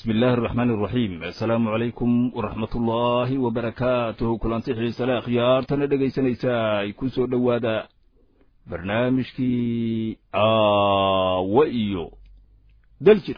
bismi illaahi araxmaan araxiim assalaamu calaykum waraxmat ullaahi wabarakaatuhu kulanti xiisale akhyaartana dhegaysanaysaa ay ku soo dhowaada barnaamijkii aawa iyo daljir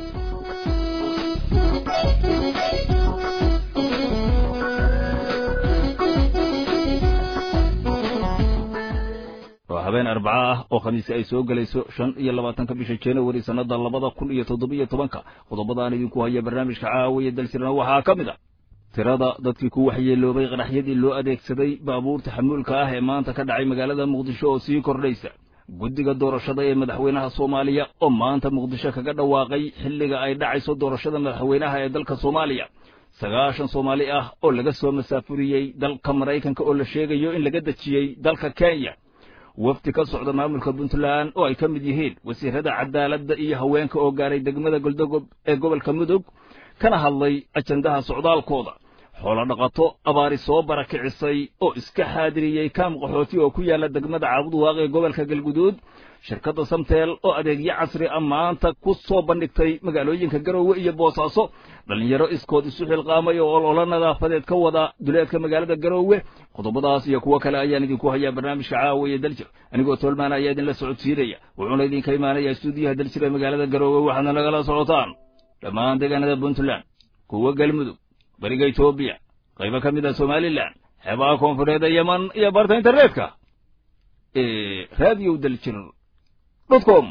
waa habeen arbaca ah oo khamiisi ay soo gelayso shan iyo labaatanka bisha januari sannada labada kun iyo toddobiyo tobanka qodobadaan idinku haya barnaamijka caawiya dalsirna waxaa ka mid a tirada dadkii ku waxyeeloobay qaraxyadii loo adeegsaday baabuurta xamuulka ah ee maanta ka dhacay magaalada muqdisho oo sii kordhaysa guddiga doorashada ee madaxweynaha soomaaliya oo maanta muqdisho kaga dhawaaqay xilliga ay dhacayso doorashada madaxweynaha ee dalka soomaaliya sagaashan soomaali ah oo laga soo masaafuriyey dalka maraykanka oo la sheegayo in laga dejiyey dalka kenya wafdi ka socda maamulka puntland oo ay ka mid yihiin wasiirada cadaaladda iyo haweenka oo gaaray degmada goldogob ee gobolka mudug kana hadlay ajandaha socdaalkooda xoolo dhaqato abaari soo barakicisay oo iska xaadiriyey kaam qaxooti oo ku yaalla degmada caabudwaaq ee gobolka galguduud shirkadda samteel oo adeegyo casri ah maanta ku soo bandhigtay magaalooyinka garowe iyo boosaaso dhallinyaro iskood isu xilqaamay oo ololo nadaafadeed ka wada duleedka magaalada garowe qodobadaas iyo kuwo kale ayaan idinku hayaa barnaamijka caawiya daljir anigoo toolmaana ayaa idinla socodsiinaya wuxuuna idinka imaanaya stuudiyaha daljir ee magaalada garowe waxaadna nagala socotaan dhammaan deegaanada puntland kuwa galmudug bariga etoobiya qaybo ka mid a somalilan xeebaha koonfureed ee yeman iyo barta internetka ee radio daljir dot com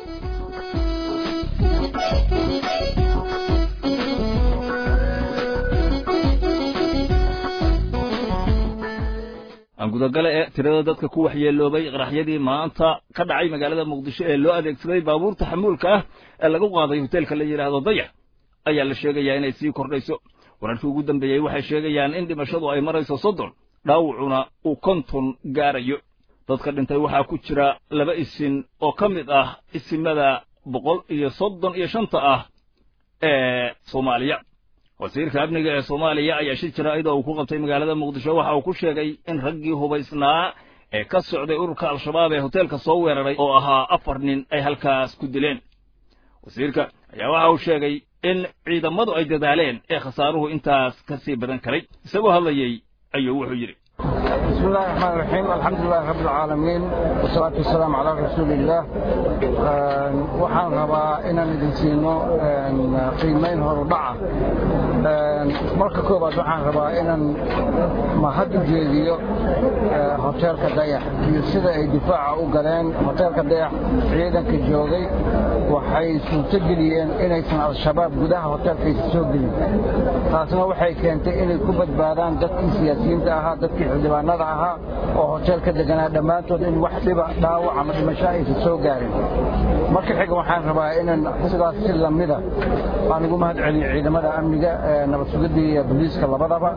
aan gudagale ee tirada dadka ku waxyeeloobay qaraxyadii maanta ka dhacay magaalada muqdisho ee loo adeegsaday baabuurta xamuulka ah ee lagu qaaday hoteelka la yidhaahdo dayax ayaa la sheegayaa inay sii kordhayso wararkii ugu dambeeyey waxay sheegayaan in dhimashadu ay marayso soddon dhaawacuna uu konton gaarayo dadka dhintay waxaa ku jira laba isin oo ka mid ah isimada boqol iyo soddon iyo shanta ah ee soomaaliya wasiirka amniga ee soomaaliya ayaa shir jaraa'ida uu ku qabtay magaalada muqdisho waxa uu ku sheegay in raggii hubaysnaa ee ka socday ururka al-shabaab ee hoteelka soo weeraray oo ahaa afar nin ay halkaas ku dileen wasiirka ayaa waxa uu sheegay in ciidamadu ay dadaaleen ee khasaaruhu intaas ka sii badan karay isagoo hadlayey ayuu wuxuu yidhi بسم الله الرحمن الرحيم الحمد لله رب العالمين والصلاة والسلام على رسول الله waxaan rabaa inaan idin siino qiimayn horudhaca marka koobaad waxaan rabaa inaan mahad u jeediyo hoteelka dayax iyo sida ay difaaca u galeen hoteelka dayax ciidanka joogay waxay suurto geliyeen inaysan al-shabaab gudaha hoteelkaysa soo gelin taasna waxay keentay inay ku badbaadaan dadkii siyaasiyiinta ahaa dadkii xildhibaanada ahaa oo hoteelka deganaa dhammaantood in wax dhiba dhaawac ama dhimasho aysan soo gaarin marka xiga waxaan rabaa inaan sidaas si lamida aan ugu mahad celiyo ciidamada amniga nabad sugidda iyo booliiska labadaba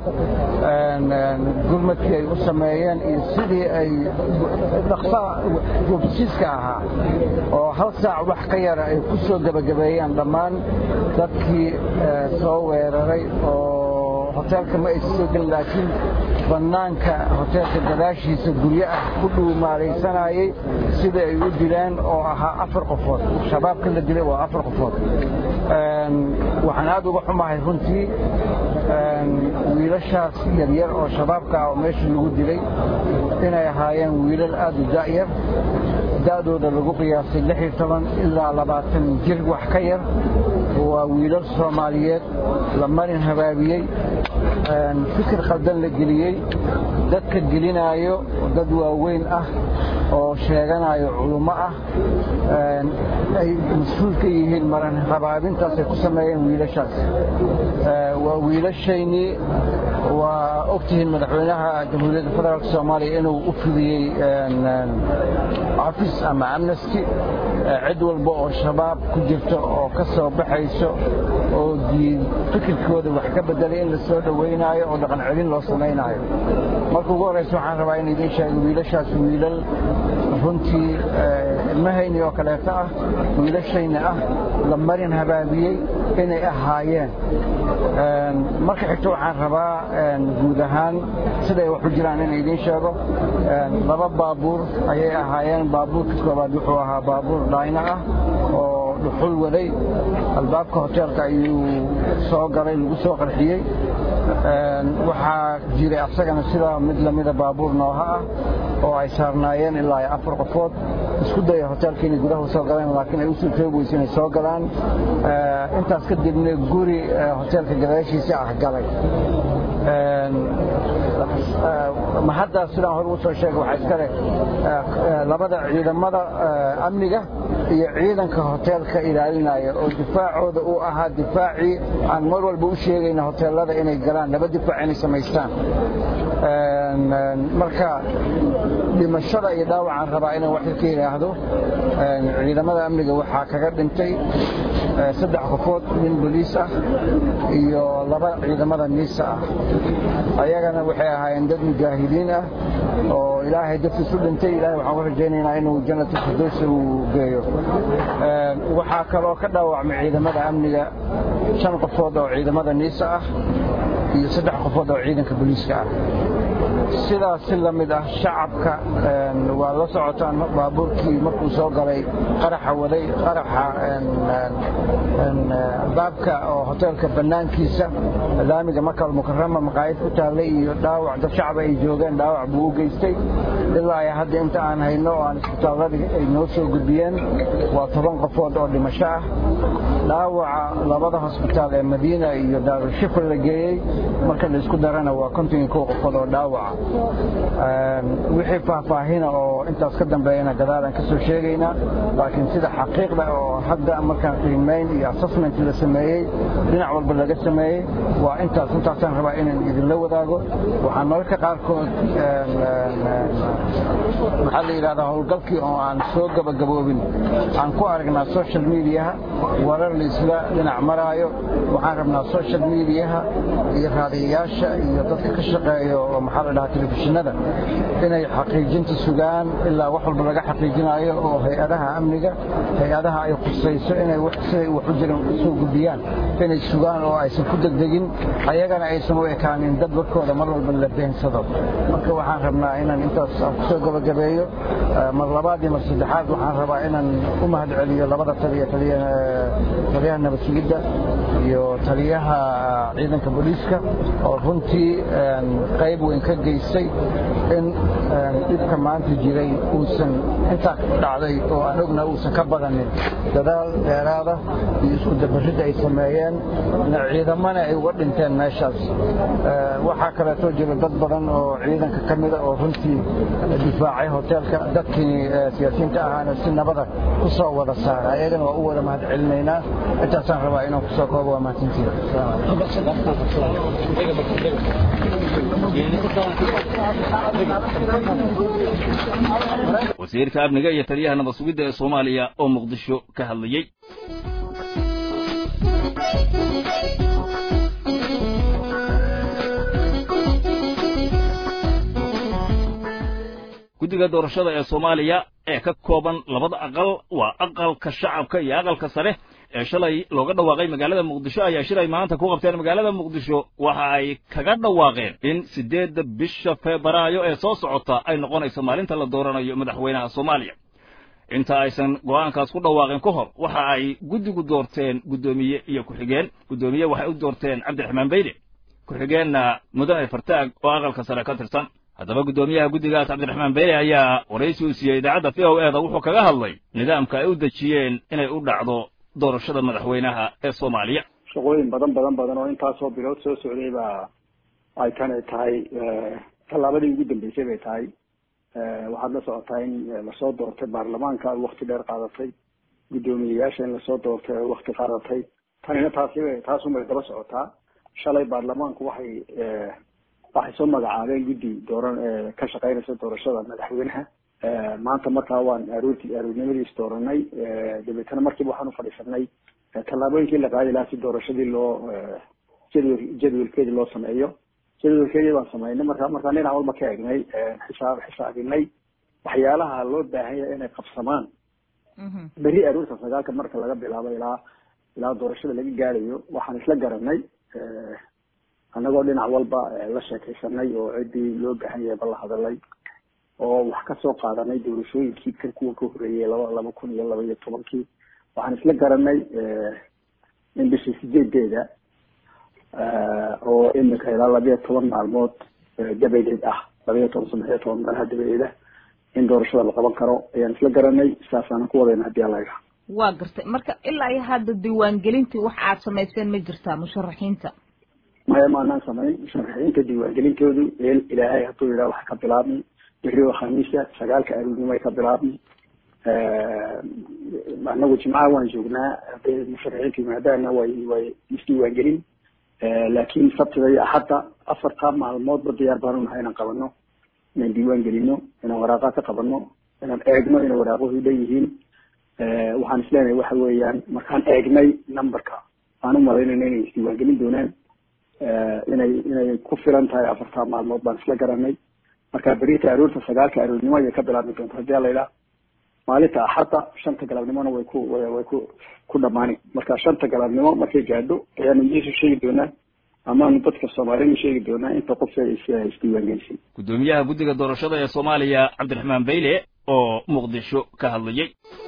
gurmadkii ay u sameeyeen iyo sidii ay dhaqsaa goobsiiska ahaa oo hal saac wax ka yara ay ku soo gebagabeeyeen dhammaan dadkii soo weeraray oo hoteelka ma aysan soo gelin laakiin bannaanka hoteelka gadaashiisa guryo ah ku dhuumaalaysanayey sida ay u dileen oo ahaa afar qofood shabaabka la dilay waa afar qofood waxaan aad uga xumahay runtii wiilashaas yaryar oo shabaabka ah oo meesha lagu dilay inay ahaayeen wiilal aad u da'yar da'dooda lagu qiyaasay lix iyo toban ilaa labaatan jir wax ka yar waa wiilal soomaaliyeed la marin habaabiyey fikir khaldan la geliyey dadka gelinaayo dad waaweyn ah oo sheeganayo culummo ah ay mas-uul ka yihiin maran habaabintaasay ku sameeyeen wiilashaas waa wiilashaynii waa ogtihiin madaxweynaha jamhuuriyadda federaalk soomaaliya inuu u fidiyey cafis ama amnesty cid walba oo shabaab ku jirto oo ka soo baxayso oo fikirkooda wax ka bedelay in la soo dhowaynaayo oo dhaqan celin loo samaynaayo marka ugu horraysa waxaan rabaa in idiin sheego wiilashaas wiilal runtii ilmahayni oo kaleeto ah wiilashayna ah la marin habaabiyey inay ahaayeen marka xigto waxaan rabaa guud ahaan siday wax u jiraan in idiin sheego laba baabuur ayay ahaayeen baabuurka koobaad wuxuu ahaa baabuur dhayno ah oo dhuxul waday albaabka hoteelka ayuu soo galay lagu soo qarxiyey waxaa jiray asagana sidaa mid lamida baabuur nooha ah oo ay saarnaayeen ilaa afar qofood isku daya hoteelka inay gudaha soo galeen laakiin ay u suurtoobi weyse inay soo galaan intaas kadibna guri hoteelka gadaashiisa ah galay ma hadda sidaan hore usoo sheegay waxaa iskale labada ciidamada amniga iyo ciidanka hoteelka ilaalinaya oo difaacooda uu ahaa difaacii aan mar walba u sheegayna hoteelada inay galaan laba difaac inay samaystaan marka dhimashada iyo dhaawacaan rabaa inaan wax ka yidhaahdo ciidamada amniga waxaa kaga dhintay saddex qofood nin boliis ah iyo laba ciidamada niisa ah ayagana waxay ahaayeen dad mujaahidiin ah oo ilaahay dartiis u dhintay ilahay waxaan ku rajaynaynaa inuu jannatu firdowsa uu geeyo waxaa kaloo ka dhaawacmay ciidamada amniga shan qofood oo ciidamada niisa ah iyo saddex qofood oo ciidanka boliiska ah sidaas si la mid ah shacabka waa la socotaan baabuurkii markuu soo galay qaraxa waday qaraxa baabka oo hoteelka bannaankiisa laamiga makal mukarama maqaayad ku taallay iyo dhaawac dad shacaba ay joogeen dhaawac buu u geystay ilaa ay hadda inta aan hayno oo aan isbitaalladii ay noo soo gudbiyeen waa toban qofood oo dhimasho ah dhaawaca labada hosbitaal ee madiina iyo daarushifr la geeyey marka la isku darana waa konton iyo kow qofood oo dhaawaca wixii faahfaahina oo intaas ka dambeeyana gadaalaan ka soo sheegaynaa laakiin sida xaqiiqda oo hadda markaan qiimayn iyo assessment la sameeyey dhinac walba laga sameeyey waa intaas intaasaan rabaa inaan idinla wadaago waxaa mararka qaarkood maxaa la yidhahdaa howlgalkii oo aan soo gabagaboobin aan ku aragnaa social mediaha warar laisla dhinac maraayo waxaan rabnaa social mediaha iyo raadiyayaasha iyo dadka ka shaqeeya oo maxaa la dhahaa telefishinada inay xaqiijinta sugaan ilaa wax walba laga xaqiijinayo oo hay-adaha amniga hay-adaha ay khusayso inay siday wax u jiran soo gudbiyaan inay sugaan oo aysan ku degdegin ayagana aysan u ekaanin dad warkooda mar walba la beensado marka waxaan rabnaa inaan intaas aan kusoo gabagabeeyo mar labaad iyo mar saddexaad waxaan rabaa inaan u mahad celiyo labada taliya taliyaha nabad sugidda iyo taliyaha ciidanka booliiska oo runtii qayb weyn ka geystay in dhibka maanta jiray uusan intaa dhacday oo aan ogna uusan ka badanin dadaal dheeraada iyo isku dabaridda ay sameeyeen ciidamana ay uga dhinteen meeshaas waxaa kaleetoo jira dad badan oo ciidanka ka mida oo runtii difaacay hoteelka dadkii siyaasiyiinta ahaana si nabada ku soo wada saara ayagana waa u wada mahad celinaynaa intaasaan rabaa inaan kusoo koobo waa mahadsantiida wasiirka amniga iyo taliyaha nabad sugidda ee soomaaliya oo muqdisho ka hadlayey guddiga doorashada ee soomaaliya ee ka kooban labada aqal waa aqalka shacabka iyo aqalka sare ee shalay looga dhawaaqay magaalada muqdisho ayaa shilay maanta ku qabteen magaalada muqdisho waxa ay kaga dhawaaqeen in siddeedda bisha febraayo ee soo socota ay noqonayso maalinta la dooranayo madaxweynaha soomaaliya inta aysan go'aankaas ku dhawaaqin ka hor waxa ay guddigu doorteen guddoomiye iyo ku-xigeen guddoomiye waxay u doorteen cabdiraxmaan beyde ku-xigeenna mudane fartaag oo aqalka sare ka tirsan haddaba guddoomiyaha guddigaas cabdiraxmaan beyde ayaa waraysi uu siiyey idaacadda v o e da wuxuu kaga hadlay nidaamka ay u dejiyeen inay u dhacdo doorashada madaxweynaha ee soomaaliya shaqooyin badan badan badan oo intaasoo bilood soo socday baa ay tani tahay tallaabadii ugu dambeysay bay tahay waxaad la socotaa in lasoo doortay baarlamaanka wakti dheer qaadatay guddoomiyeyaasha in lasoo doortay wakti qaadatay tanina taasi taasunbay daba socotaa shalay baarlamaanku waxay waxay soo magacaabeen guddi dooran ka shaqeynaysa doorashada madaxweynaha maanta markaa waan aroorti aroornimadiis dooranay dabeetana markiiba waxaan ufadhiisanay tallaabooyinkii la qaadi lahaa si doorashadii loo jadwal jadwalkeedii loo sameeyo jadwalkeedii baan sameynay marka markaan dhinac walba ka egnay xisaab xisaabinay waxyaalaha loo baahan yahay inay qabsamaan beri aroorta sagaalka marka laga bilaabo ilaa ilaa doorashada laga gaarayo waxaan isla garanay annagoo dhinac walba la sheekaysanay oo ciddii loo baahan yahay ba la hadalay oo wax ka soo qaadanay doorashooyinkii kan kuwa ka horreeyay laba laba kun iyo laba iyo tobankii waxaan isla garanay in bishii sideedeeda oo imika ilaa labiyo toban maalmood dabadeed ah labiyo toban saddex iyo toban meelaha dabadeeda in doorashada la qaban karo ayaan isla garanay saasaanan ku wadayna haddii alla idhaha waa gartay marka ilaa iyo hadda diiwaangelintii wax aad samayseen ma jirtaa musharaxiinta maya maanaan samayn musharaxiinta diiwaangelintoodu ilaahay hadduu yidhaha waxay ka bilaabmi beri oo khamiisa sagaalka aroornimo ay ka bilaabmi anagu jimcaha waan joognaa hadday musharaxiinta yimaadaana way way isdiiwaangelin laakiin sabtida iyo axadda afartaa maalmoodba diyaar baanu nahay inaan qabano inaan diiwaan gelino inaan waraaqa ka qabano inaan eegno inay waraaquhu leeyihiin waxaan isleenahay waxa weeyaan markaan eegnay numberka aan u malaynayna inay isdiiwaangelin doonaan inay inay ku filan tahay afartaa maalmood baan isla garanay marka berita aroorta sagaalka aroornimo ayay ka bilaabmi doonta hadii ala idhaha maalinta axadda shanta galabnimona way ku way ku ku dhamaani marka shanta galabnimo markay gaadho ayaanu idiisu sheegi doonaa amaanu dadka soomaaliyana sheegi doonaa inta qof isdiiwaangelisay guddoomiyaha guddiga doorashada ee soomaaliya cabdiraxmaan bayle oo muqdisho ka hadlayay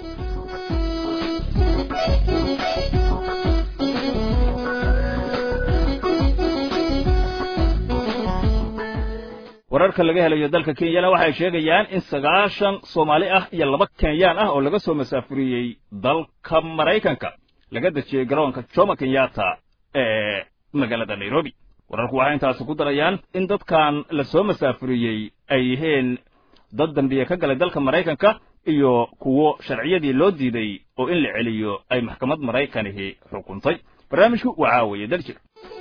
wararka laga helayo dalka kenyana waxay sheegayaan in sagaashan soomaali ah iyo laba kenyaan ah oo laga soo masaafuriyey dalka maraykanka laga dejiyey garoonka jomo kenyatta ee magaalada nairobi wararku waxay intaasi ku darayaan in dadkan la soo masaafuriyey ay yihiin dad dambiye ka galay dalka maraykanka iyo kuwo sharciyadii loo diiday oo in la celiyo ay maxkamad maraykanihi xukuntay barnaamijku waa caawaye daljir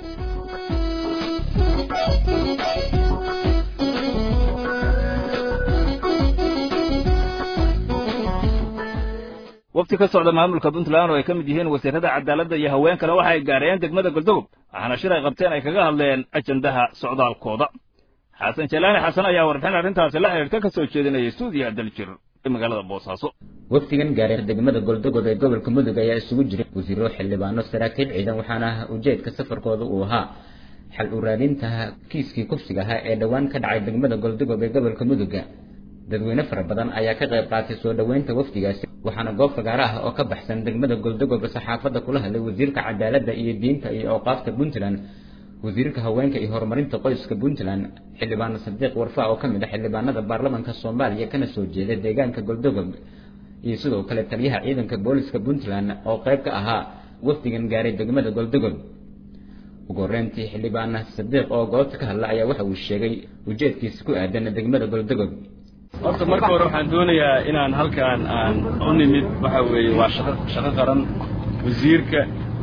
wafti ka socda maamulka puntland oo ay ka mid yihiin wasiirada cadaaladda iyo haweenkana waxa ay gaareen degmada goldogob waxaana shir ay qabteen ay kaga hadleen ajandaha socdaalkooda xasan jalaani xasan ayaa warbixin arrintaasi la xidhiirta ka soo jeedinaya stuudiya daljir ee magaalada boosaaso wafdigan gaaray degmada goldogob ee gobolka mudug ayaa isugu jiray wasiiro xildhibaano saraakiil ciidan waxaana ujeedka safarkooda uu ahaa xal u raadinta kiiskii kufsiga ahaa ee dhowaan ka dhacay degmada goldogob ee gobolka muduga dadweyne fara badan ayaa ka qayb qaatay soo dhoweynta wafdigaasi waxaana goob fagaaro ah oo ka baxsan degmada goldogob saxaafadda kula hadlay wasiirka cadaaladda iyo diinta iyo awqaafta puntland wasiirka haweenka iyo horumarinta qoyska puntland xildhibaano sadiiq warfa oo ka mid ah xildhibaanada baarlamanka soomaaliya kana soo jeeda deegaanka goldogob iyo sidoo kale taliyaha ciidanka booliska puntland oo qayb ka ahaa wafdigan gaaray degmada goldogob ugu horreyntii xildhibaana sadiiq oo goobta ka hadla ayaa waxa uu sheegay ujeedkiisa ku aadan degmada goldogob horta marka hore waxaan doonayaa inaan halkaan aan u nimid waxa weeye waa shaqo shaqo qaran wasiirka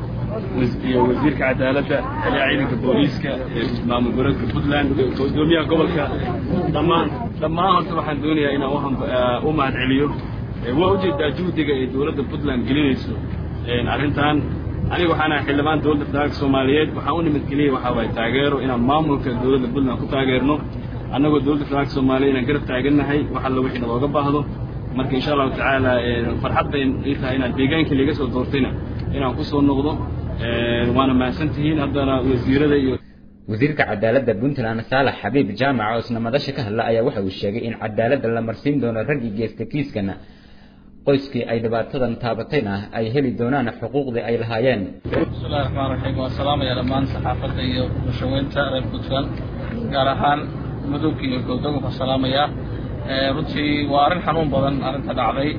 iyo wasiirka cadaaladda taliyaha ciidanka booliiska ee maamul goboleedka puntland gudoomiyaha gobolka dhammaan dhammaan horta waxaan doonayaa inaan uham u mahad celiyo waa ujeedaa juhdiga ee dowladda puntland gelinayso arrintan aniga waxaan ahay xildhibaan dowladda federaalka soomaaliyeed waxaan u nimid keliya waxaa waaye taageero inaan maamulka dowladda puntland ku taageerno annagoo dowladda federaalka soomaaliya inaan garab taagannahay wax alla wixii nalooga baahdo marka insha allahu tacaala farxad bay ii tahay inaan deegaankii laga soo doortayna inaan ku soo noqdo waana mahadsan tihiin haddana wasiirada iyo wasiirka cadaaladda puntland saalax xabiib jaamac oo isna madasha ka hadla ayaa waxa uu sheegay in cadaaladda la marsiin doono raggii geesta kiiskana qoyskii ay dhibaatadan taabatayna ay heli doonaan xuquuqdii ay lahaayeen bismillahi raxmaan raxiim waan salaamaya dhammaan saxaafadda iyo bulshaweynta reer puntland gaar ahaan mudug iyo goldogob ka salaamaya runtii waa arrin xanuun badan arrinta dhacday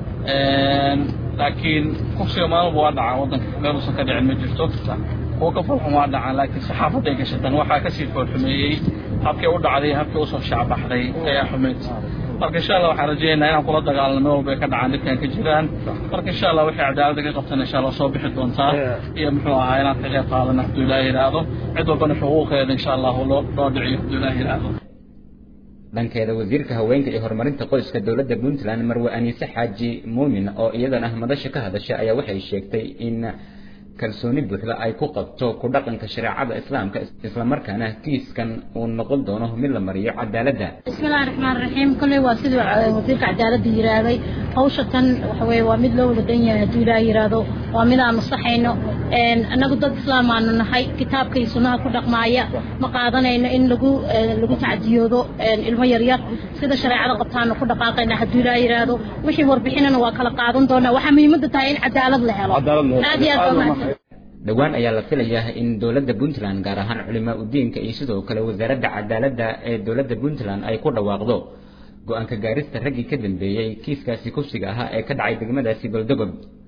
laakiin kufsiga maalmuba waa dhacaan waddanka meel uusan ka dhicin ma jirto kuwa ka falxun waa dhacaan laakiin saxaafadday gashatan waxaa kasii foolxumeeyey habkii u dhacday habkii usoo shacbaxday ayaa xumeyd marka insha allah waxaan rajaynaynaa inaan kula dagaalno meel walba ay ka dhacaan dhibkan ka jiraan marka insha allah wixii cadaaladda ka qabtan insha allah soo bixi doontaa iyo muxuu ahaa inaan ka qayb qaadano hadduu ilaahi yidhaahdo cid walbana xuquuqeeda insha allahu loo loo dhiciyo hadduu ilaahi yidhaahdo dhankeeda wasiirka haweenka iyo horumarinta qoyska dowladda puntland marwe aniise xaaji muumin oo iyadana madasha ka hadashay ayaa waxay sheegtay in kalsooni buuxda ay ku qabto ku dhaqanka shareecada islaamka islamarkaana kiiskan uu noqon doono mid la mariyo cadaaladda bismillahi raxmaan raxiim kolley waa siduu wasiirka cadaaladda yidhaahday hawsha tan waxa weye waa mid loo wada dan yahay hadduu ilaaha yidhaahdo waa mid aan masaxayno annagu dad islaam aanu nahay kitaabka iyo sunnaha ku dhaqmaaya ma qaadanayno in lagu lagu tacdiyoodo ilmo yaryar sida shareecada qabtaanu ku dhaqaaqayna hadduu ilaa yidhaahdo wixii warbixinana waa kala qaadan doonaa waxaa muhiimadda tahay in cadaalad la helo aad iyo aad baa mahadsan dhowaan ayaa la filayaa in dowladda puntland gaar ahaan culimaa udiinka iyo sidoo kale wasaaradda cadaaladda ee dowladda puntland ay ku dhawaaqdo go-aanka gaarista raggii ka dambeeyey kiiskaasi kufsiga ahaa ee ka dhacay degmadaasi goldogob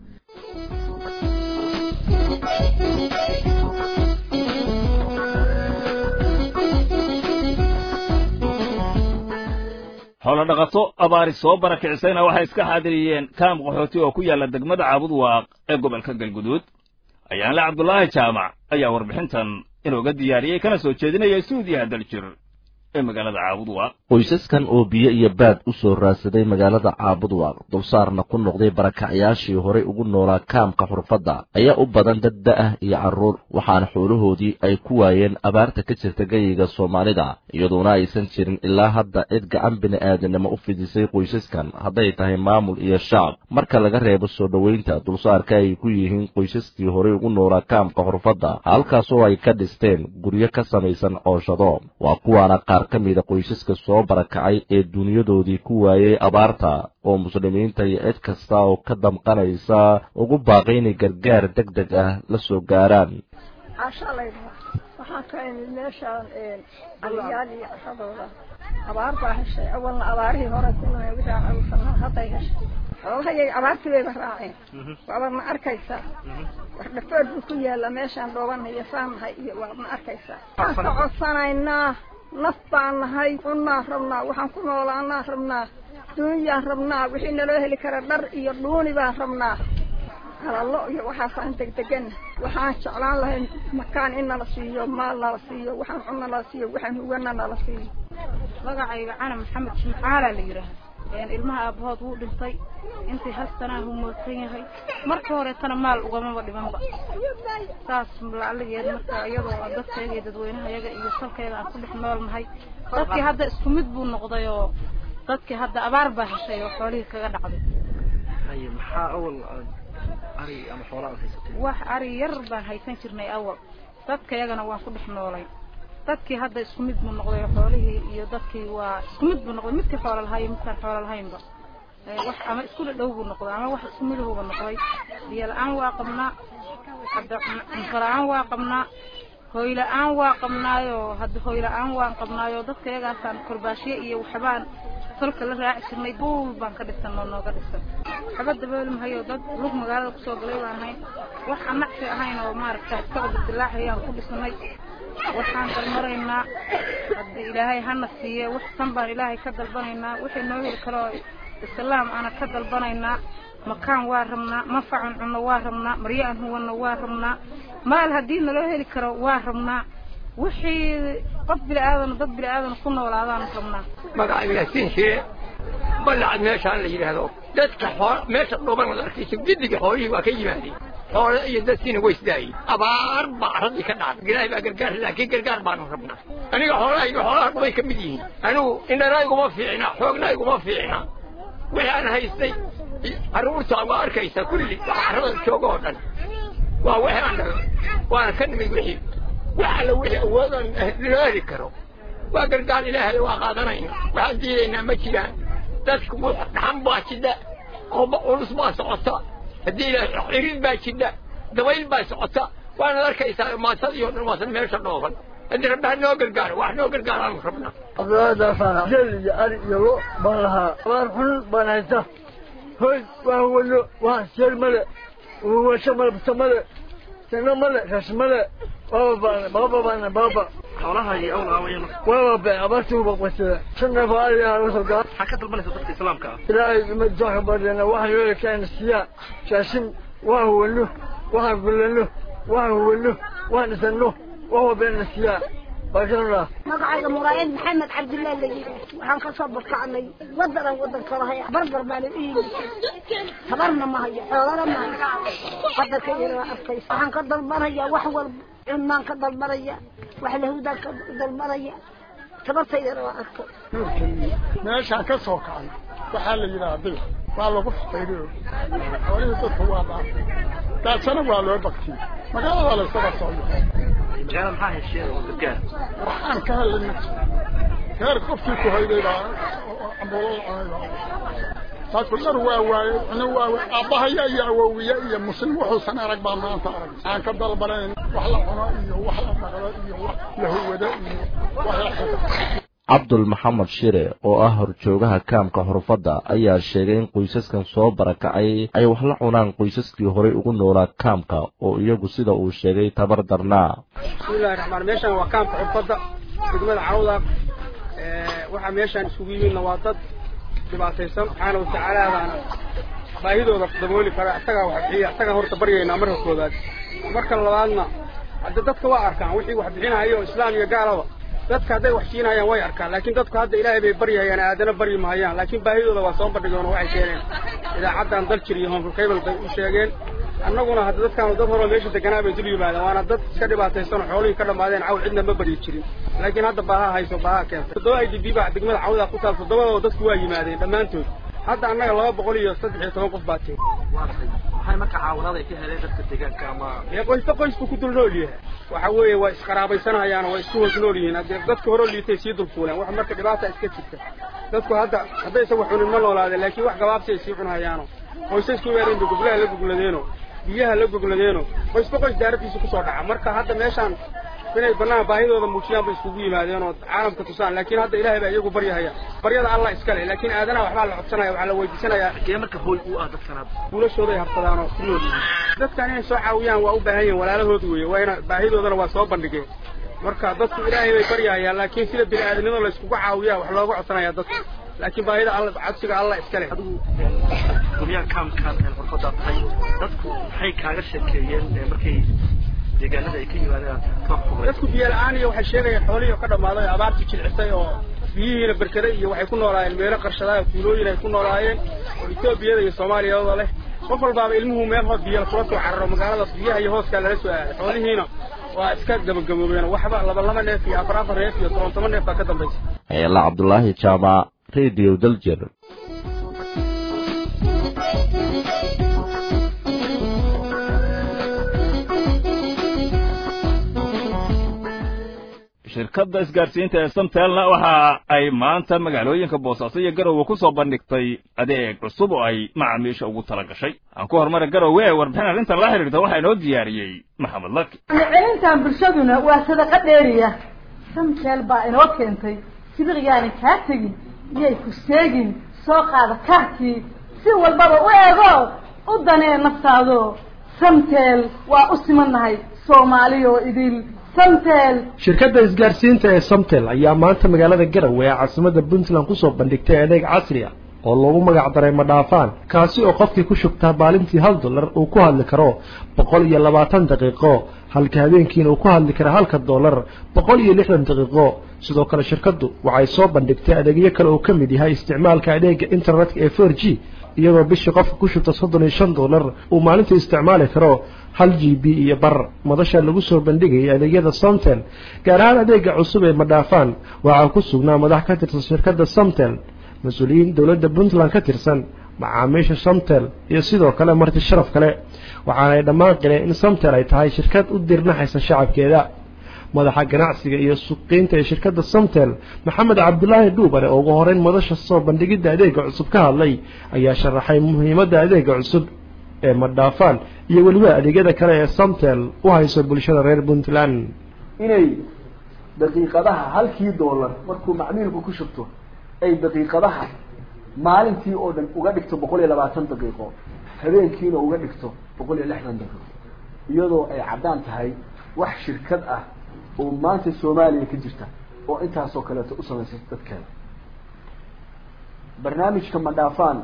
xoolo dhaqato abaari soo barakicisayna waxay iska xaadiriyeen kaam qaxooti oo ku yaalla degmada caabud waaq ee gobolka galguduud ayaanle cabdulaahi jaamac ayaa warbixintan inooga diyaariyey kana soo jeedinaya stuudiyaha daljir ee magaalada caabud waaq qoysaskan oo biyo iyo baad u soo raadsaday magaalada caabud waaq dulsaarna ku noqday barakacyaashii horay ugu noolaa kaamka xurfadda ayaa u badan dad da-ah iyo carruur waxaana xoolahoodii ay ku waayeen abaarta ka jirta geyiga soomaalida iyadoona aysan jirin ilaa hadda cid gacan bini'aadanimo u fidisay qoysaskan hadday tahay maamul iyo shacab marka laga reebo soo dhoweynta dulsaarka ay ku yihiin qoysaskii horay ugu noolaa kaamka xurfadda halkaasoo ay ka dhisteen guryo ka samaysan cooshado waa kuwaana qaar ka mida qoysaska soo barakacay ee duniyadoodii ku waayey abaarta oo muslimiinta iyo cid kasta oo ka damqanaysa ugu baaqay inay gargaar deg deg ah la soo gaaraan cashalayda waxaan ka imid meeshaan aliyaal iyo cashadooda abaar baa heshay awalna abaarihii hore kulanay wixii caruursanaa hadday heshay xoolahayay abaartii bayba raaceen waaba ma arkaysaa wax dhafood buu ku yaalla meeshaan dhoobanaya saanahay iyo waa ma arkaysaa waxaan ka codsanaynaa naf baan nahay cunnaa rabnaa waxaan ku noolaanaa rabnaa duunyaan rabnaa wixii naloo heli kara dhar iyo dhuuni baan rabnaa halallo iyo waxaasaan degdegana waxaan jeclaan lahay makaan in nala siiyo maal nala siiyo waxaan cunna nala siiyo waxaan hugana nala siiyo magacayga cana maxamed jimcaala la yidhaahda ilmaha aabahood wuu dhintay intii hal sanaa humoodsan yahay markii horeetana maal ugamaba dhimanba saas lacaligeed marka iyadoo dadkayga iyo dadweynaha yaga iyo salkayga aan ku dhex nool nahay dadkii hadda isku mid buu noqday oo dadkii hadda abaar baa heshay oo xoolihii kaga dhacday maxaa awal ari ama xoolaa haysatay wax ari yar baan haysan jirnay awal dadka yagana waan ku dhex noolay dadkii hadda isku mid buu noqday oo xoolihii iyo dadkii waa isku mid buu noqday midkii xoola lahaa iyo midkaan xoola lahaynba wax ama isku dhadhow buu noqday ama wax isku midahuba noqday biyo la-aan waa qabnaa hadda cunto la-aan waa qabnaa hoy la-aan waa qabnaayo hadda hoy la-aan waan qabnaayo dadka yagaasaan korbaashye iyo waxbaan tolka la raaci jirnay buul baan ka dhisan oo nooga dhisan waxba dabooli mahayo dad lug magaalada kusoo galay baan ahayn wax aan nacsi ahayn oo maaragta iska cudurdilaaxayaan ku dhisnay waxaan dalmaraynaa haddii ilaahay hana siiye wax san baan ilaahay ka dalbanaynaa wixii noo heli karo islaam ana ka dalbanaynaa makaan waa rabnaa manfacan cunno waa rabnaa maryo aan huwanno waa rabnaa maal haddii naloo heli karo waa rabnaa wixii qof bini-aadan dad bini-aadan ku noolaadaan rabnaa magacayga yaasiin shire balacad meeshaan la yidhaahdo dadka xool meesha dhuban ad arkayso gidiga xoolihii waa ka yimaadeen xoole iyo dadkiina way isdaayeen abaar baa raddii ka dhacday ilaahay baa gargaar laakiin gargaar baanu rabnaa aniga xoolahayga xoolaha dhubay ka mid yihiin anigu indhanayguma fiicna xoognayguma fiicna wixii aan haystay carruurta waa arkaysaa kulli waxa carrada jooga oo dhan waa wixii aan dhago waana ka nimid wixii wax alla wixii awoodaan loo heli karo waa gargaar ilaahay waa qaadanayna waxaan diidaynaa ma jiraan dadku dhaxan baa jidha qoba culus baa socota haddii ilaahay cirid baa jidha dabayl baa socota waanaad arkaysaa maatadii oo dhan waasan meesha dhooban haddii rabbi ha noo gargaaro wax noo gargaaraanu rabnaa abdaadaasaan jel iyo ari iyo lo baan lahaa abaar xun baan haysta hoy waan wano waan seel male washo male buto male sino male rash male baba baana baba baana baba xoolahaagii awal aawaya waaba be abaartii uba qasada shan neef oo ari ah lasoo gaa maxaa ka dalbanaysa dadka islaamka ah ilaahay madoonka baryana waxaan yeeli kaana siyaa shaashin waan huwano waxaan gulano waxaan huwano waan dhisano wax walbeena siyaa magacayga muraayad maxamed cabdillah la yidhi waxaan ka soo barkacnay wadanan wadanka lahay barbar baana u yimid tabarna ma hayo xoolana ma hayo wadanka yara waa arkaysa waxaan ka dalbanaya wax walba cunaan ka dalbanaya wax lahudaan ka dalbanaya tabartaydana waa arkay meeshaan ka soo kacay waxaa la yidhaha bil waa lagu faqayriyo xoolihii dadka waa dhaafay daasana waa loo baktiyey magaalada la isaga soo yahay magaalada maxaa hesheen oo gargaar waxaan ka helina reer qofkii ku hayday baa cambuulada cunay saasku dhar waa waaye cuna waa waaye aabbahaya iyo awowiye iyo muslim wuxuusan arag baa maanta arag aan ka dalbanayn wax la cuno iyo wax la dhaqdo iyo wax la huwado iyo wax la xiro cabdul maxamed shire oo ah horjoogaha kaamka xurfadda ayaa sheegay in qoysaskan soo barakacay ay wax la cunaan qoysaskii horay ugu noolaa kaamka oo iyagu sida uu sheegay tabar darnaa bismillahi raxmaan meeshaan waa kaamka xurfadda degmada cawda waxaa meeshaan isugu yimidna waa dad dhibaataysan subxaana watacaalaadaana baahidooda dabooli kara isagaa wax bixiya isagaa horta baryaynaa marka koobaad marka labaadna hadda dadka waa arkaan wixii wax bixinayo islaam iyo gaalaba dadka hadday wax siinayaan way arkaan laakiin dadku hadda ilaahay bay baryayaan aadana baryi mahayaan laakiin baahidooda waa soo bandhigeen oo waxay keeneen idaacaddan daljir iyo honkakable bay u sheegeen annaguna hadda dadkaanu dad horeo meesha deganaa bay dul yimaadeen waana dad iska dhibaataysan oo xoolihii ka dhammaadeen cawl cidna ma baryi jirin laakiin hadda baaha hayso baaha keentay toddoba i d b baa degmada cawdaa ku taal toddobadoo dadku waa yimaadeen dhammaantood hadda annaga laba boqol iyo saddex iyo toban qof baa tiri maxay marka caawinaad ay ka heleen dadka deegaanka ama ee qoysba qoysku ku dul nool yahay waxa weeye waa isqaraabaysanayaan waa isku hoos nool yihiin haddee dadka hore liitay sii dulfuuleen wax marka dhibaata iska jirta dadku hadda haddaysan wax cunin ma noolaadeen laakiin wax gabaabsi ay sii cunahayaano qoysasku weereen ba goblaha la gogladeeno biyaha la gogladeeno qoysba qoys daaradiisa kusoo dhaca marka hadda meeshaan inay banaan baahidooda muujiyaan bay iskugu yimaadeen oo caalamka tusaan laakiin hadda ilaahay baa iyagu baryahaya baryada allah iska leh laakiin aadanaha waxbaa la codsanaya waxaa la weydiisanayaa xagee marka hooy u ah dadkan hadda guulashooday habsadaan oo ku nool yihiin dadkan inay soo caawiyaan waa u baahan yihiin walaalahood weeye waana baahidoodana waa soo bandhigeen marka dadku ilaahay bay baryahayaan laakiin sida bini aadamnimada la iskugu caawiyaa wax looga codsanaya dadka laakiin baahida alla codsiga allah iska leh guryaha kaamkaan xurfaddaa tahay dadku maxay kaaga sheekeeyeen markay deegaanada ay ka yimaadeen dadku biyo la-aan iyo waxay sheegayaan xoolihii oo ka dhammaaday abaartii jilcisay oo biyihiina berkada iyo waxay ku noolaayeen meelo qarshadaa tuulooyin ay ku noolaayeen oo etoobiyada iyo soomaaliyada leh qof walbaaba ilmuhu meel hoos biyo kula soo cararo magaaladaas biyaha iyo hooskaa lala soo aaday xoolihiina waa iska gabagaboobeen waxba laba laba neef iyo afar afar neef iyo toban toban neef baa ka dambaysa hayala cabdulaahi jaamac radio daljir shirkadda isgaadhsiinta ee samtelna waxa ay maanta magaalooyinka boosaaso iyo garowe ku soo bandhigtay adeeg cusub oo ay macaamiisha ugu tala gashay aan ku horumara garowe ee warbixin arrintan la xidhiirta waxaa inoo diyaariyey maxamed laki celintan bulshaduna waa sadaqa dheeriya samtel baa inoo keentay sibiqyaani kaa tegin iyay ku seegin soo qaada kaarkii si walbaba u eego u danee naftaado samtel waa u simannahay soomaaliyo idil shirkadda isgaarsiinta ee somtel ayaa maanta magaalada garowe ee caasimada puntland kusoo bandhigtay adeeg casri ah oo loogu magac daray madhaafaan kaasi oo qofkii ku shugtaa maalintii hal dollar uu ku hadli karo boqol iyo labaatan daqiiqo halka habeenkiina uu ku hadli kara halka dollar boqol iyo lixdan daqiiqo sidoo kale shirkaddu waxay soo bandhigtay adeegyo kale oo ka mid yahay isticmaalka adeega internetka ee four g iyadoo bishii qofka ku shubta soddon iyo shan dollar uu maalintii isticmaali karo hal g b iyo bar madasha lagu soo bandhigayay adeegyada somtel gaar ahaan adeega cusub ee madhaafaan waxaa ku sugnaa madax ka tirsan shirkadda somtel mas-uuliyiin dowladda puntland ka tirsan macaamiisha somtel iyo sidoo kale marti sharaf kale waxaanay dhammaan qileen in somtel ay tahay shirkad u dirnaxaysa shacabkeeda madaxa ganacsiga iyo suuqiinta ee shirkadda somtel maxamed cabdulaahi dhuubare oo ugu horeyn madasha soo bandhigidda adeega cusub ka hadlay ayaa sharaxay muhiimadda adeega cusub ee madhaafaan iyo weliba adeegyada kale ee somtel u hayso bulshada reer puntland inay daqiiqadaha halkii dollar markuu macmiilku ku shubto ay daqiiqadaha maalintii oo dhan uga dhigto boqol iyo labaatan daqiiqo habeenkiina uga dhigto boqol iyo lixdan daqiiqo iyadoo ay caddaan tahay wax shirkad ah oo maanta soomaaliya ka jirta oo intaasoo kaleeto u samaysay dadkeeda barnaamijka madhaafaan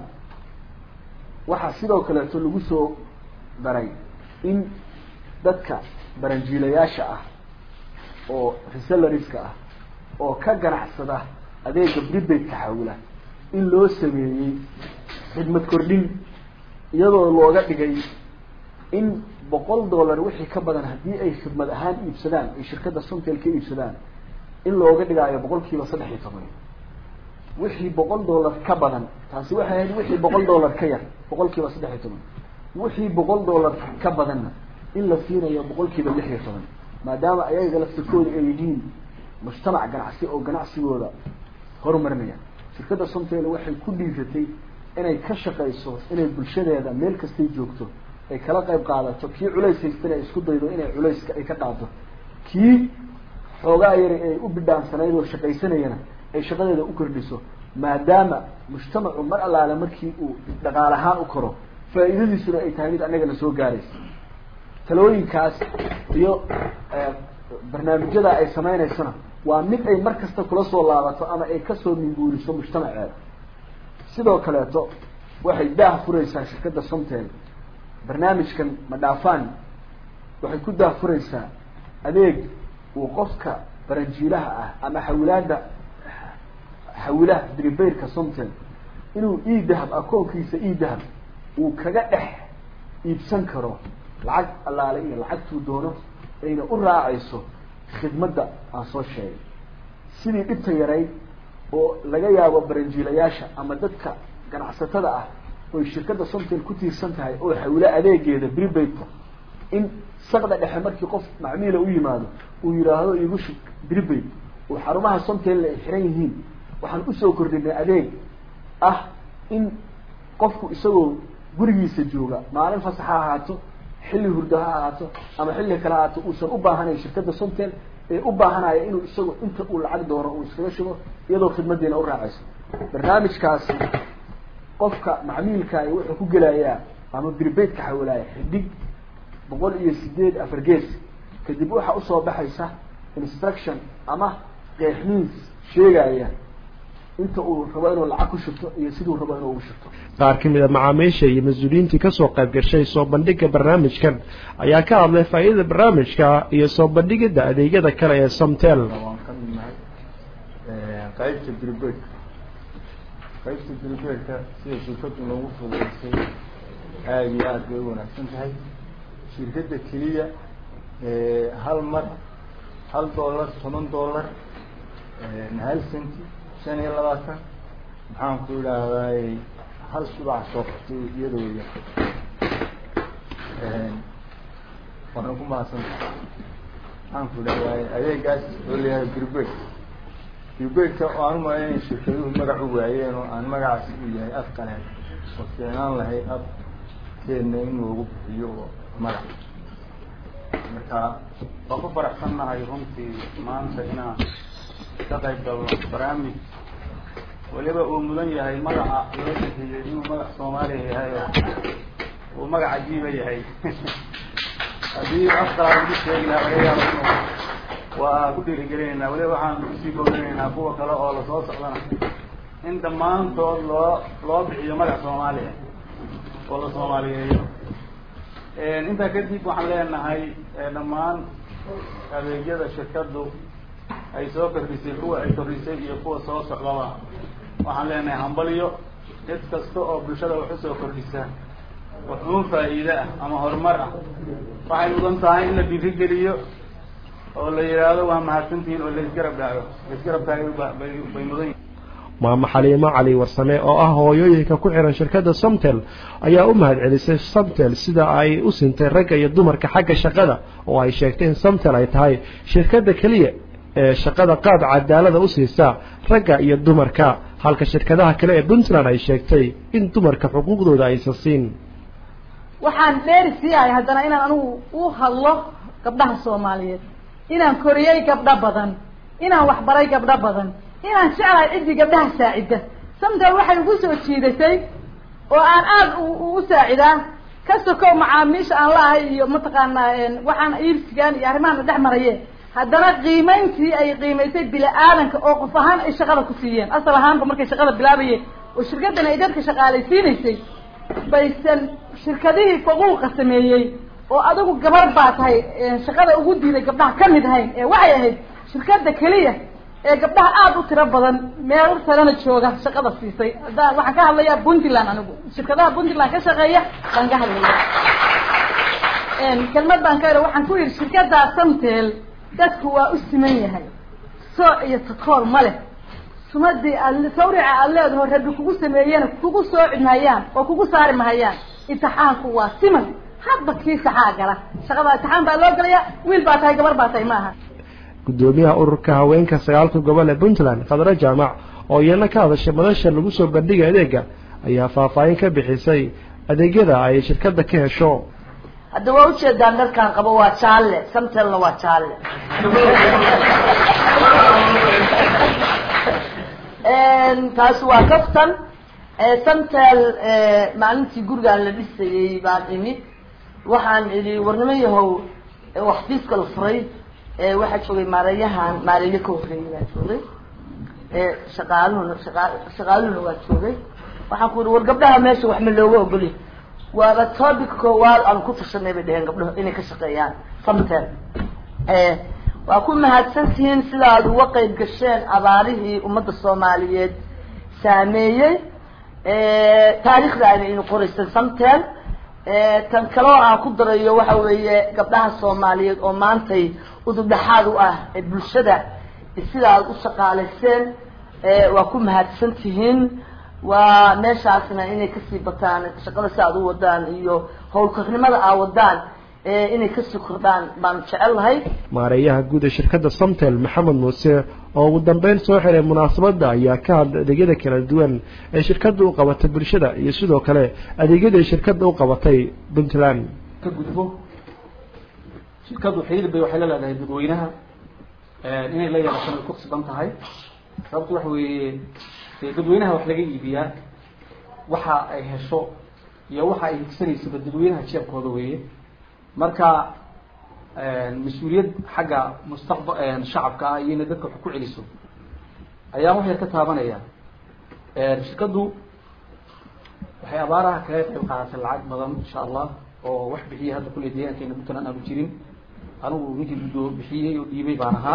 waxaa sidoo kaleeto lagu soo daray in dadka baranjiilayaasha ah oo reselariska ah oo ka ganacsada adeega prepaid taxawula in loo sameeyey xidmad kordhin iyadoo looga dhigay in boqol dollar wixii ka badan haddii ay khidmad ahaan iibsadaan ay shirkadda somtel ka iibsadaan in looga dhigaayo boqol kiiba saddex iyo toban wixii boqol dollar ka badan taasi waxay ahayd wixii boqol dollar ka yar boqol kiiba saddex iyo toban wixii boqol dollar ka badanna in la siinayo boqolkiiba lix iyo toban maadaama ayaga laftirkooda ay yihiin mujtamac ganacsi oo ganacsigooda horumarinaya shirkadda somtel waxay ku dhiiratay inay ka shaqayso inay bulshadeeda meel kastay joogto ay kala qayb qaadato kii culays haystana ay isku daydo inay culayska ay ka qaado kii xoogaa yari ay u bidhaansanayd oo shaqaysanayana ay shaqadeeda u kordhiso maadaama mujtamacu mar allaale markii uu dhaqaal ahaan u koro faa'iidadiisuna ay tahay mid annagana soo gaaraysa talooyinkaas iyo barnaamijyada ay sameynaysona waa mid ay mar kasta kula soo laabato ama ay kasoo minguuriso mujtamaceeda sidoo kaleeto waxay daah furaysaa shirkadda somtel barnaamijkan madhaafaan waxay ku daah furaysaa adeeg uu qofka baranjiilaha ah ama xawilaada xawilaha dribayrka somtel inuu e dahab akoonkiisa e dahab uu kaga dhex iibsan karo lacag allaale iyo lacagtuu doono ayna u raacayso khidmadda aan soo sheegay sidii dhibta yarayd oo laga yaabo baranjiilayaasha ama dadka ganacsatada ah oy shirkadda somtel ku tiirsan tahay oo xawilo adeegeeda bribaidka in saqda dhexe markii qof macmiila u yimaado uu yidhaahdo igu shug bribaid oo xarumaha somtelna ay xiran yihiin waxaan usoo kordhinay adeeg ah in qofku isagoo gurigiisa jooga maalin fasax ha ahaato xilli hurdo ha ahaato ama xilli kale ha ahaato uusan u baahanayn shirkadda somtel ee u baahanaya inuu isagu inta uu lacag doono uu iskaga shugo iyadoo khidmadiina u raacayso barnaamijkaasi qofka macmiilkaay wuxuu ku gelayaa ama bribaidka xawilaya xidig boqol iyo sideed afar gees kadib waxaa usoo baxaysa instruction ama qeexmiins sheegaya inta uu rabo inuu lacag ku shubto iyo siduu rabo inuu ugu shubto qaar ka mid a macaamiisha iyo mas-uuliyiintii kasoo qayb gashay soo bandhigga barnaamijkan ayaa ka hadlay faa'iidada barnaamijka iyo soo bandhigidda adeegyada kale ee somtel waan ka midnahay qaybta bribaidka qaybta bribaidka sida shirkadu noogu fududeysay aada iyo aada bay u wanaagsan tahay shirkadda keliya hal mar hal dollar toban dollar hal centi shan iyo labaatan maxaan ku idhaahdaay hal subax soo qabtay iyadooda waana ku mahadsantahay maxaan ku idhahdaay adeegaas oo layahay bribaid bribaidka oo aan umaya inay shirkaduhu magac u waayeen oo aan magacaasi u yahay af qaleen oo keenaan lahay af keena in loogu bixiyo oo magac marka waan ku faraxsannahay runtii maanta inaan ka qayb galno barnaamij weliba uu mudan yahay magaca loo bixiyey inuu magac soomaaliya yahay oo uu magac cajiiba yahay haddii afqalaad lagu sheegi lahaa laga yaabo inuu waa ku dhiirigelinaynaa weliba waxaan kusii boorinaynaa kuwa kale oo lasoo socdana in dhammaantood loo loo bixiyo magac soomaaliya oo la soomaaliyeeyo intaa kadib waxaan leenahay dhammaan adeegyada shirkaddu ay soo kordhisay kuwa ay kordhisay iyo kuwa soo socdaba waxaan leenahay hambalyo cid kasta oo bulshada wax usoo kordhisa waxuun faa'iide ah ama horumar ah waxay mudan tahay in la dhiirigeliyo oo la yidhaahdo waa mahadsantihiin oo laisgarab dhaago laisgarab taagay bay bay mudan yihin maamo xaliimo cali warsame oo ah hooyooyinka ku xiran shirkadda somtel ayaa u mahadcelisay somtel sida ay u sintay ragga iyo dumarka xagga shaqada oo ay sheegtay in somtel ay tahay shirkadda keliya ee shaqada qaab cadaalada u siisa ragga iyo dumarka halka shirkadaha kale ee puntland ay sheegtay in dumarka xuquuqdooda aysan siin waxaan dheeri siiyahay haddana inaan anigu u hadlo gabdhaha soomaaliyeed inaan koriyey gabdho badan inaan waxbaray gabdho badan inaan jeclahay ciddii gabdhaha saacida samtel waxay ugu soo jiidatay oo aan aada u saacidaa ka sokow macaamiisha aan la-ahay iyo mataqaanaa waxaan iibsigaan iyo arrimahan dhex maraye haddana qiimayntii ay qiimaysay bili-aadanka oo qof ahaan ay shaqada ku siiyeen asal ahaanba markay shaqada bilaabayeen oo shirkaddan ay dadka shaqaalaysiinaysay baysan shirkadihii faquuqa sameeyey oo adigu gabar baa tahay shaqada ugu diiday gabdhaha ka mid ahayn ee waxay ahayd shirkadda keliya ee gabdhaha aada u tiro badan meel salana jooga shaqada siisay hadda waxaan ka hadlayaa puntland anigu shirkadaha puntland ka shaqeeya baan ka hadlaya kelmad baan ka ira waxaan ku yidhi shirkaddaa samtel dadku waa u siman yahay sooc iyo takoor ma leh sumadii aad sawrica aada leedaho rabbi kugu sameeyena kugu sooci mahayaan oo kugu saari mahayaan imtixaanku waa siman hadba kii saxaa gala shaqada imtixaan baa loo gelaya wiil baa tahay gabar baa tahay maaha gudoomiyaha ururka haweenka sagaalka gobol ee puntland khadre jaamac oo iyana ka hadashay madasha lagu soo bandhigay adeega ayaa faahfaahin ka bixisay adeegyada ay shirkadda ka hesho hadda waa ujeedaan dharkaan qabo waa jaalle samtelna waa jaalle taasi waa kaftan samtel maalintii gurigaan la dhisayey baan imid waxaan idhi warnimo yahow waxfiiska la furay waxaa joogay maareeyahan maareeyo ka horreeyay baa joogay shaqaaluhuna shaqa shaqaaluhuna waa joogay waxaan ku ihi war gabdhaha meesha wax ma looga ogolya waaba topic koowaad aan ku tashanay bay dheheen gabdhaho inay ka shaqeeyaan samtel waa ku mahadsantihiin sida aad uga qeyb gasheen abaarihii ummadda soomaaliyeed saameeyey taariikhda ayna inu qoraysan samtel tan kaloo aan ku darayo waxa weeye gabdhaha soomaaliyeed oo maantay udubdhaxaad u ah ee bulshada sida aad u shaqaalayseen waa ku mahadsan tihiin waa meeshaasna inay kasii bataan shaqada si aad u wadaan iyo howlkarnimada aa wadaan inay kasii kordhaan baan jecel lahay maareeyaha guud ee shirkadda samtel maxamed muuse oo ugu dambeyn soo xiray munaasabadda ayaa ka hadlay adeegyada kala duwan ee shirkadda u qabatay bulshada iyo sidoo kale adeegyada ay shirkadda u qabatay puntland ka gudbo shirkaddu xiriir bay waxay la leedahay dadweynaha inay la yeelato way ku qasban tahay sababto waxa weeye dee dadweynaha wax laga iibiyaa waxa ay hesho iyo waxa ay higsanaysaba dadweynaha jeebkooda weeye marka mas-uuliyad xagga mustaqba shacabka ah iyo inay dadka wax ku celiso ayaan wax yar ka taabanaya shirkaddu waxay abaaraha kaga qayb qaadatay lacag badan insha allah oo wax bixiyay hadda kulley deegaankeena puntland aanu jirin anigu ninkii guddoo bixiyey oo dhiibay baan ahaa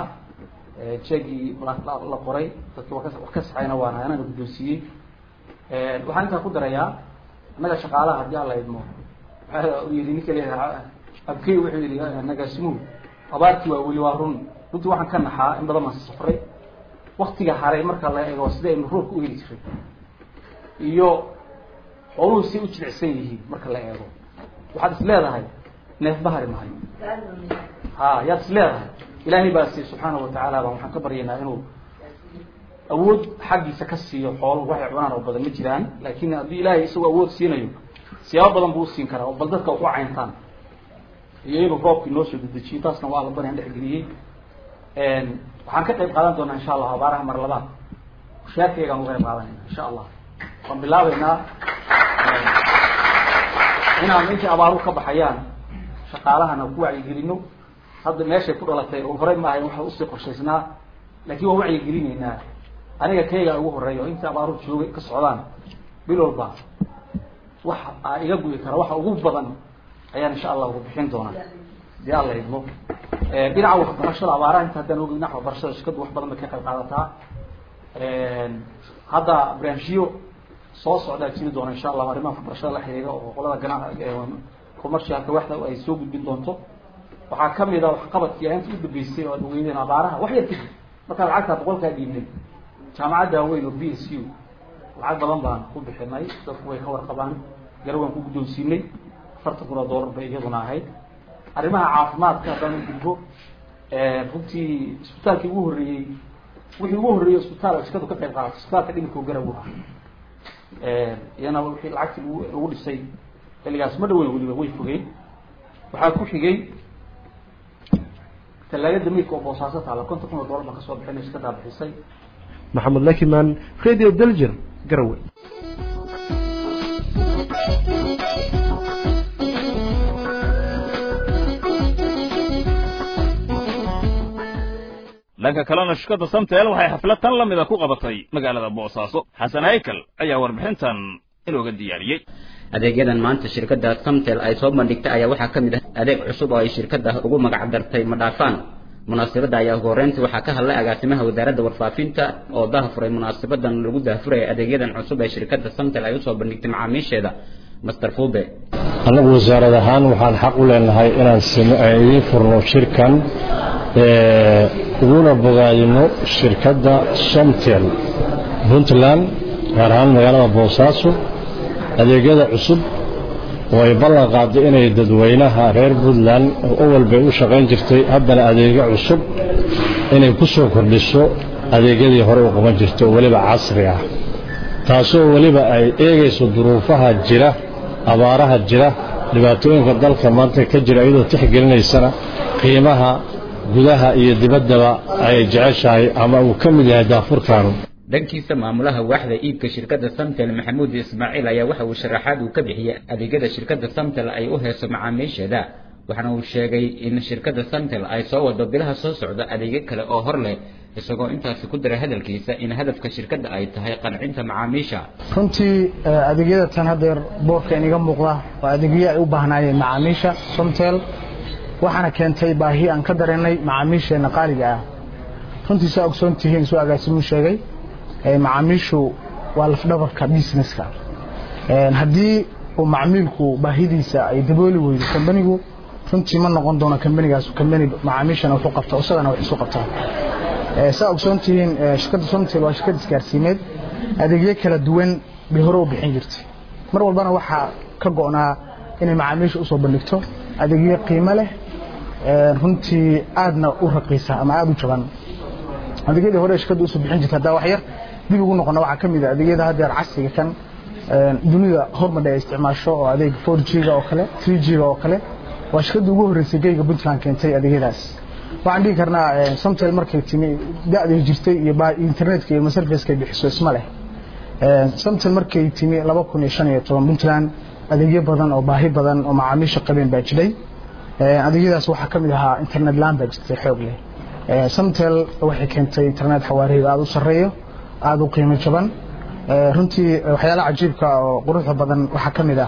jeegii la qoray dadki wa ka wax ka saxayna waan ahay anana guddoonsiiyey waxaan intaa ku darayaa annaga shaqaalaha haddii alla idmo waxaa yidhi ninka leeyahay abkey wuxuu yidhi nagaasimuhu abaartii waa weli waa run runtii waxaan ka naxaa in badan baan safray waktiga haray marka la eego sida aynu roobka u heli jiray iyo xooluhu si u jilicsan yihiin marka la eego waxaad is leedahay neef bahari mahay ha yaad is leedahay ilaahay baa si subxaana watacaala baan waxaan ka baryaynaa inuu awood xaggiisa ka siiyo xooluhu waxay cunaan oo badan ma jiraan laakin haddii ilaahay isagoo awood siinayo siyaabo badan buu usiin karaa oo bal dadka wax u cayntaan iyo inuu roobkii noo soo dedejiyo taasna waa labanaan dhexgeliyey waxaan ka qayb qaadan doonaa insha allah abaaraha mar labaad mushaarkeygaan uga qayb qaadanayna insha allah waan bilaabeynaa inaan intii abaaruhu ka baxayaan shaqaalahana ku wacyigelino hadda meeshay ku dhalatay oo horey maahay waxa usii qorshaysnaa laakiin waan wacyigelinaynaa aniga kayga ugu horeeya oo intii abaaruhu joogay ka socdaan bil walba wax aa iga guyi kara waxa ugu badan ayaan insha allah ugu bixin doonaa dii alla idmo dhinaca waxbarashada abaaraha inta haddaan ogeyn dhinaca waxbarashada shirkaddu wax badan bay ka qayb qaadataa hadda barnaamijyo soo socdaa jiri doona insha allah arrimaha waxbarashada la xiriira oo qolada gana commercialka waxda ay soo gudbin doonto waxaa kamid a waxqabadkii inta u dambeysay oo dhaweydeen abaaraha wax yar kadib markaa lacagtaa boqolkaa dhiibnay jaamacadda weyn oo b s u lacag badan baan ku bixinay dadku way ka warqabaan garawaan ku guddoonsiinay afartan kun oo dollar bay iyaduna ahayd arrimaha caafimaadka haddaan u gudbo runtii isbitaalkii ugu horreeyey wixii ugu horreeyey isbitaal shirkadu ka qayb qaadato isbitaalka dhimirka garaw ah iyana wixii lacagtii lagu lagu dhisay xilligaas ma dhaweyn weliba way fogeen waxaa ku xigay talaagada miidka oo boosaaso taala konton kun oo dollar baan kasoo bixinay shirkadaa bixisay maxamed lakiman radio delger garowe dhanka kalena shirkadda samtel waxay xaflad tan la mida ku qabatay magaalada boosaaso xasan haykal ayaa warbixintan inooga diyaariyey adeegyadan maanta shirkadda samtel ay soo bandhigtay ayaa waxaa ka mid ah adeeg cusub oo ay shirkadda ugu magac dartay madhaafaan munaasabadda ayaa ugu horreyntii waxaa ka hadlay agaasimaha wasaaradda warfaafinta oo dahafuray munaasabadan lagu dahafuraya adeegyadan cusub ee shirkadda samtel ay usoo bandhigtay macaamiisheeda master fube annagu wasaarad ahaan waxaan xaq u leenahay inaan idiin furno shirkan uguna bogaadino shirkadda somtel puntland gaar ahaan magaalada boosaaso adeegyada cusub oo ay ballan qaadday inay dadweynaha reer puntland oo awal bay u shaqayn jirtay haddana adeegyo cusub inay ku soo kordhiso adeegyadii hore u qaban jirtay oo weliba casri ah taasoo weliba ay eegayso duruufaha jira abaaraha jira dhibaatooyinka dalka maanta ka jira iyadoo tixgelinaysana qiimaha gudaha iyo dibaddaba ay jeceshahay ama uu ka mid yahay daafurkaanu dhankiisa maamulaha waaxda iibka shirkadda samtel maxamuud ismaaciil ayaa waxa uu sharaxaad uu ka bixiyey adeegyada shirkadda samtel ay u heeso macaamiisheeda waxaana uu sheegay in shirkadda samtel ay soo wado bilaha soo socda adeegyo kale oo hor leh isagoo intaasi ku daray hadalkiisa in hadafka shirkadda ay tahay qancinta macaamiisha runtii adeegyada tan haddeer boorka iniga muuqda waa adeegyo ay u baahnaayeen macaamiisha somtel waxaana keentay baahi aan ka dareennay macaamiisheenna qaaliga ah runtii saa ogsoon tihiin soo agaasimuu sheegay macaamiishu waa lafdhabarka businesska haddii uu macmiilku baahidiisa ay dabooli weydo kambanigu runtii ma noqon doono kambanigaas kambani macaamiishana wuxuu qabta isagana wax isu qabtaa saa ogsoon tihiin shirkadda somtel waa shirkad isgaarsiimeed adeegyo kala duwan bay hore u bixin jirtay mar walbana waxaa ka go'naa inay macaamiisha usoo bandhigto adeegyo qiimo leh runtii aadna u raqiisa ama aada u jaban adeegyadii hore shirkadda usoo bixin jirtay haddaa wax yar dib ugu noqona waxaa ka mid a adeegyada haddeer casriga kan dunida hormadha ay isticmaasho oo adeeg 4G-ga oo kale 3G-ga oo kale waa shirkadda ugu horreysay geyga puntland keentay adeegyadaas waxaan dhihi karnaa somtel markay timi da'day jirtay iyo internetka iyo maserviska ay bixiso isma leh somtel markay timi laba kun iyo shan iyo toban puntland adeegyo badan oo baahi badan oo macaamiisha qabeen baa jiray adeegyadaas waxaa ka mid ahaa internet laan baa jirtay xoog leh somtel waxay keentay internet xawaariga aada u sarreeyo aada u qiimo jaban runtii waxyaalaha cajiibka oo quruxda badan waxaa ka mid ah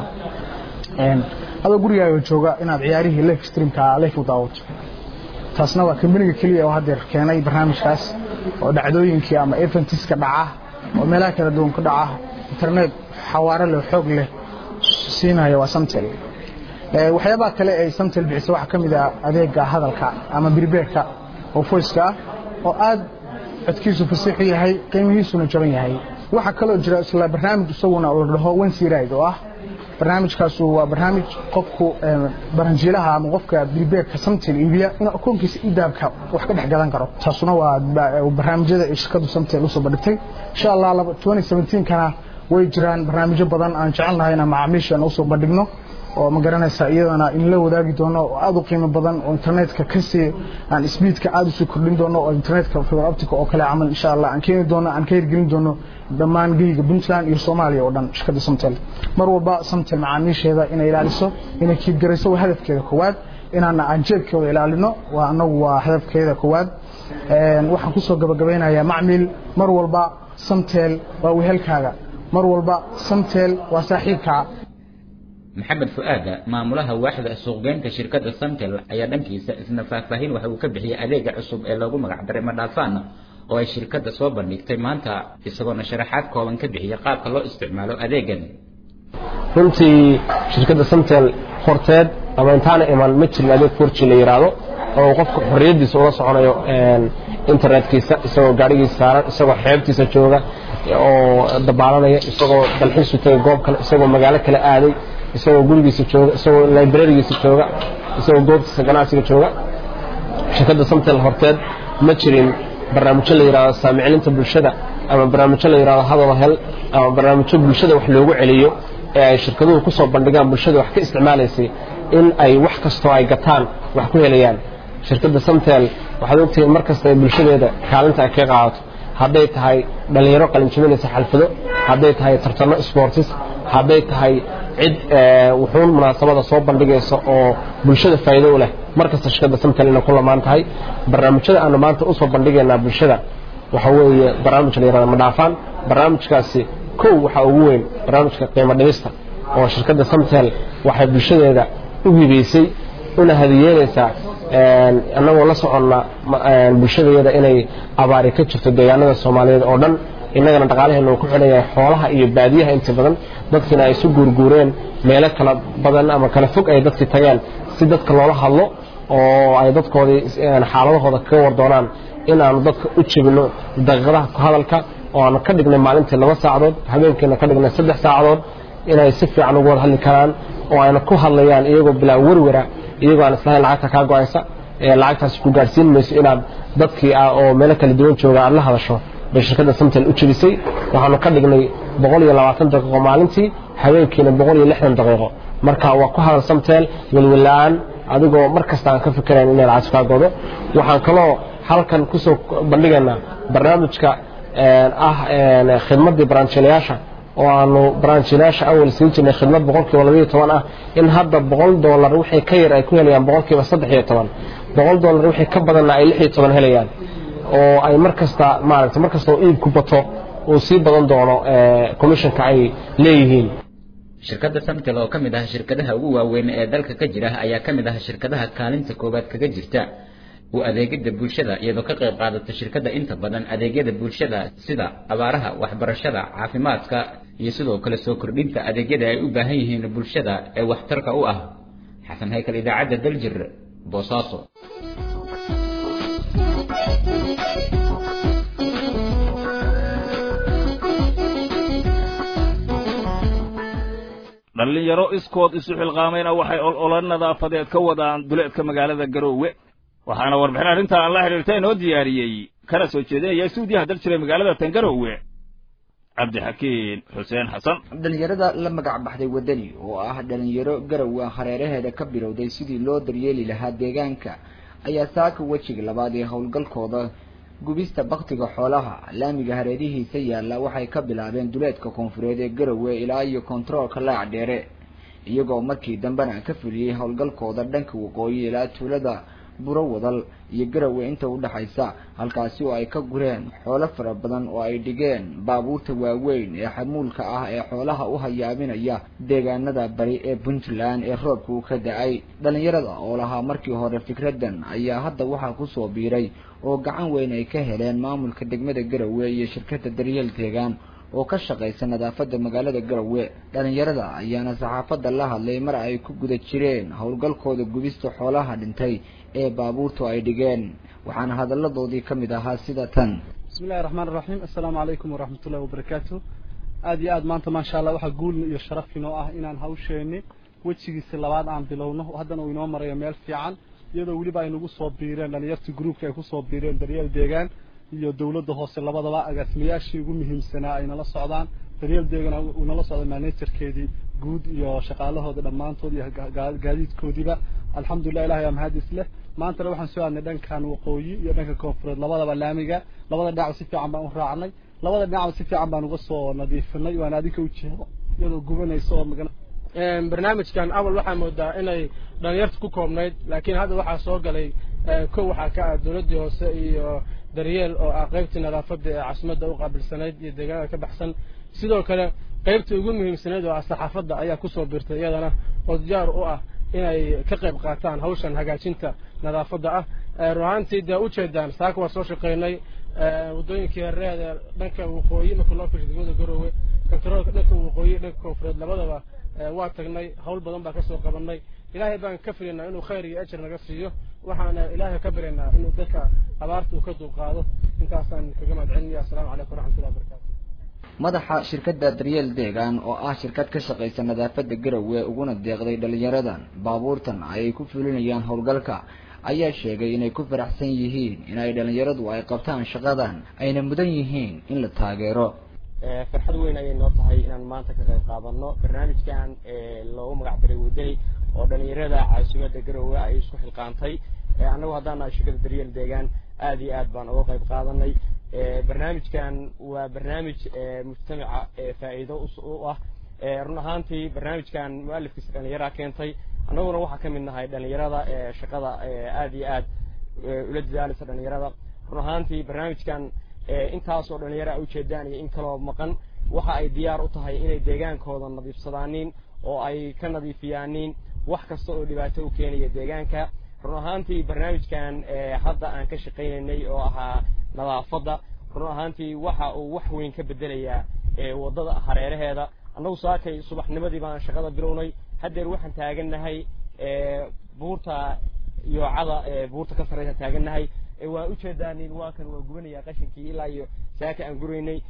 adoo gurigaaga jooga inaad ciyaarihii life streamka life u daawato taasna waa kambaniga keliya oo haddeer keenay barnaamijkaas oo dhacdooyinkii ama eventiska dhaca oo meelaha kala duwan ku dhaca internet xawaare leh xoog leh siinaya waa samtel waxyaabaha kale ay samtel bixisa waxaa ka mid ah adeega hadalka ama birbeerka oo voiceka ah oo aad codkiisu fasiixu yahay qiimihiisuna jaban yahay waxaa kaloo jira isla barnaamij isaguna la dhaho wensiride oo ah barnaamijkaasu waa barnaamij qofku baranjiilaha ama qofka bilbeerka samtel iibiya inuu akoonkiisa idaabka wax ka dhex gadan karo taasuna waa barnaamijyada ay shirkadu samtel usoo bandhigtay insha allah 2017kana way jiraan barnaamijyo badan aan jecelnahay inaan macaamiishan usoo bandhigno oo ma garanaysa iyadana in la wadaagi doono oo aad u qiimo badan oo internetka kasii aan speedka aad usii kordhin doono oo internetka fiber optic oo kale camal insha allah aan keeni doono aan ka hirgelin doono dhammaan geyga puntland iyo soomaaliya oo dhan shirkadda samtel mar walba samtel macaamiisheeda inay ilaaliso inay kiibgarayso waa hadafkeeda koowaad inaana aan jeebkooda ilaalino waa anagu waa hadafkeeda koowaad waxaan kusoo gabagabaynayaa macmil mar walba samtel waa wehelkaaga mar walba samtel waa saaxiibkaa maxamed fu-aada maamulaha waaxda suuqgeynta shirkadda samtel ayaa dhankiisa isna faahfaahin waxa uu ka bixiyey adeega cusub ee loogu magacdaray madhaafaan oo ay shirkadda soo bandhigtay maanta isagoona sharaxaad kooban ka bixiyey qaabka loo isticmaalo adeegan runtii shirkadda samtel horteed ama intaana iman ma jirin adeeg forji la yidhaahdo oo qofka xorriyaddiisa ula soconayo internetkiisa isagoo gaadhigiisa saaran isagoo xeebtiisa jooga oo dabaalanaya isagoo dalxiisu tagay goob kale isagoo magaalo kale aaday isagoo gurigiisa jooga isagoo librarigiisa jooga isagoo goobtiisa ganacsiga jooga shirkadda samtel horteed ma jirin barnaamijyo la yidhahdo saamicilinta bulshada ama barnaamijyo la yidhahdo hadal hel ama barnaamijyo bulshada wax loogu celiyo ee ay shirkaduhu ku soo bandhigaan bulshada wax ka isticmaalaysay in ay wax kastoo ay gataan wax ku helayaan shirkadda samtel waxaad ogtihiin mar kasta ay bulshadeeda kaalinta ay ka qaadato hadday tahay dhallinyaro qalinjibinaysa xalfado hadday tahay tartano sportis hadday tahay cid wuxuun munaasabada soo bandhigaysa oo bulshada faa'iido u leh mar kasta shirkadda samtel inay ku lamaan tahay barnaamijyada aanu maanta usoo bandhigaynaa bulshada waxa weeye barnaamij la yihahdo madhaafaan barnaamijkaasi kow waxaa ugu weyn barnaamijka qiimo dhimista oo shirkadda samtel waxay bulshadeeda u hibaysay una hadiyeynaysaa annagoo la soconna bulshadeeda inay abaari ka jirto deegaanada soomaaliyeed oo dhan innagana dhaqaalaheena uu ku xidhan yahay xoolaha iyo baadiyaha inta badan dadkiina ay isu guurguureen meelo kala badan ama kala fog ay dadkii tageen si dadka loola hadlo oo ay dadkoodii xaaladahooda kaga war doonaan in aanu dadka u jebino daqiiqadaha ku hadalka oo aanu ka dhignay maalintii laba saacadood habeenkiina ka dhignay saddex saacadood inay si fiican ugu wada hadli karaan oo ayna ku hadlayaan iyagoo bilaa werwera iyagoo aan islahayn lacagta kaa go-aysa ee lacagtaasi ku gaadhsiin mayso inaad dadkii ah oo meelo kala duwan jooga aad la hadasho bay shirkadda samtel u jebisay waxaanu ka dhignay boqol iyo labaatan daqiiqo maalintii habeenkiina boqol iyo lixdan daqiiqo marka waa ku hadal samtel welwela-aan adigoo mar kasta aan ka fikirayn inay lacagta kaa godo waxaan kaloo halkan kusoo bandhigaynaa barnaamijka ah khidmaddii baranjilayaasha oo aanu baranjilayaasha awal siin jirnay khidmad boqolkiiba labayo toban ah in hadda boqol doolar wixii ka yar ay ku helayaan boqolkiiba saddex iyo toban boqol doolar wixii ka badanna ay lix iyo toban helayaan oo ay mar kasta maaragta mar kasta oo iibku bato uu sii badan doono commissionka ay leeyihiin shirkadda samtel oo ka mid ah shirkadaha ugu waaweyn ee dalka ka jira ayaa ka mid ah shirkadaha kaalinta koowaad kaga jirta u adeegida bulshada iyadoo ka qayb qaadata shirkadda inta badan adeegyada bulshada sida abaaraha waxbarashada caafimaadka iyo sidoo kale soo kordhinta adeegyada ay u baahan yihiin bulshada ee waxtarka u ah xasan haykal idaacadda daljir boosaaso dhallinyaro iskood isu xilqaamayna waxay olola nadaafadeed ka wadaan duleedka magaalada garoowe waxaana warbixin arrintaa aan la xidhiirta inoo diyaariyey kana soo jeedinaya suudiyaha dal jiray magaalada tangarowe cabdixakiin xuseen xasan dhalinyarada la magac baxday waddani oo ah dhalinyaro garowe hareeraheeda ka bilowday sidii loo daryeeli lahaa deegaanka ayaa saaka wejiga labaad ee howlgalkooda gubista baktiga xoolaha laamiga hareerihiisa yaalla waxay ka bilaabeen duleedka koonfureed ee garowe ilaa iyo kontaroolka laac dheere iyagoo markii dambena ka fuliyey howlgalkooda dhanka waqooyi ilaa tuulada buro wadal iyo garowe inta u dhexaysa halkaasi oo ay ka gureen xoolo fara badan oo ay dhigeen baabuurta waaweyn ee xamuulka ah ee xoolaha u hayaabinaya deegaanada bari ee puntland ee roobka uu ka da-ay dhalinyarada oo lahaa markii hore fikradan ayaa hadda waxaa kusoo biiray oo gacan weyn ay ka heleen maamulka degmada garowe iyo shirkadda daryeel deegaan oo ka shaqaysa nadaafadda magaalada garowe dhalinyarada ayaana saxaafadda la hadlay mar ay ku guda jireen howlgalkooda gubista xoolaha dhintay ee baabuurtu ay dhigeen waxaana hadalladoodii ka mid ahaa sida tan bismillahi raxmaan raxiim assalaamu calaykum waraxmatullahi wabarakaatu aada iyo aad maanta maasha allah waxaa guul iyo sharaf inoo ah inaan hawsheeni wejigiisa labaad aan bilowno haddana uu inoo marayo meel fiican iyadoo weliba ay nagu soo biireen dhalinyartii groupka ay kusoo biireen daryeel deegaan iyo dowladda hoose labadaba agaasimayaashii ugu muhiimsanaa ay nala socdaan daryeel deegaan uu nala socda managerkeedii guud iyo shaqaalahooda dhammaantood iyo gaadiidkoodiiba alxamdulilah ilahay aa mahadis leh maantana waxaan soo aadnay dhankan waqooyi iyo dhanka koonfureed labadaba laamiga labada dhinacba si fiican baan u raacnay labada dhinacba si fiican baan uga soo nadiifinay waan adinka ujeedo iyadoo gubanaysa oo magan barnaamijkan awal waxaa moodaa inay dhalinyarta ku koobnayd laakiin hadda waxaa soo galay kow waxaa ka ah dowladdii hoose iyo daryeel oo ah qaybtii nadaafadda ee caasimadda u qaabilsanayd iyo deegaanada ka baxsan sidoo kale qaybtii ugu muhiimsanayd oo ah saxaafadda ayaa kusoo birtay iyadana oo diyaar u ah inay ka qayb qaataan hawshan hagaajinta nadaafadda ah run ahaantii dee ujeedaan saaka waa soo shaqaynay waddooyinkii hareeda dhanka waqooyi marka loo firsho degmada garoowe kontaroolka dhanka waqooyi dhanka koonfureed labadaba waa tagnay hawl badan baan kasoo qabanay ilaahay baan ka filaynaa inuu khayr iyo ajar naga siiyo waxaana ilaahay ka baryaynaa inuu dadka abaarta uu ka dulqaado intaasaan kaga mahad celinaya assalaamu calaykum waraxmatullahi wabarakatu madaxa shirkadda daryeel deegaan oo ah shirkad ka shaqaysa nadaafadda garowe uguna deeqday dhalinyaradan baabuurtan ayay ku fulinayaan howlgalka ayaa sheegay inay ku faraxsan yihiin inay dhalinyaradu ay qabtaan shaqadan ayna mudan yihiin in la taageero farxad weyn ayay noo tahay inaan maanta ka qayb qaadano barnaamijkan loogu magac daray wadani oo dhalinyarada caasimadda garowe ay isku xilqaantay annagu haddaan nahay shirkadda daryeel deegaan aada iyo aad baan uga qayb qaadanay barnaamijkan waa barnaamij mujtamaca faa'iido u ah run ahaantii barnaamijkan mualifkiisa dhalinyaraa keentay annaguna waxaa ka mid nahay dhalinyarada shaqada aada iyo aad ula dadaaleysa dhalinyarada run ahaantii barnaamijkan intaasoo dhalinyaro a ujeedaan iyo in kaloo maqan waxa ay diyaar u tahay inay deegaankooda nadiifsadaanin oo ay ka nadiifiyaaniin wax kasta oo dhibaato u keenaya deegaanka run ahaantii barnaamijkan hadda aan ka shaqaynaynay oo ahaa nadaafadda run ahaantii waxa uu wax weyn ka bedelayaa waddada hareeraheeda annagu saakay subaxnimadii baan shaqada bilownay haddeer waxaan taagannahay buurta yoocada buurta ka sarreysa taagannahay waa ujeedaanin waa kan waa gubanaya qashinkii ilaa iyo saaka aan guraynay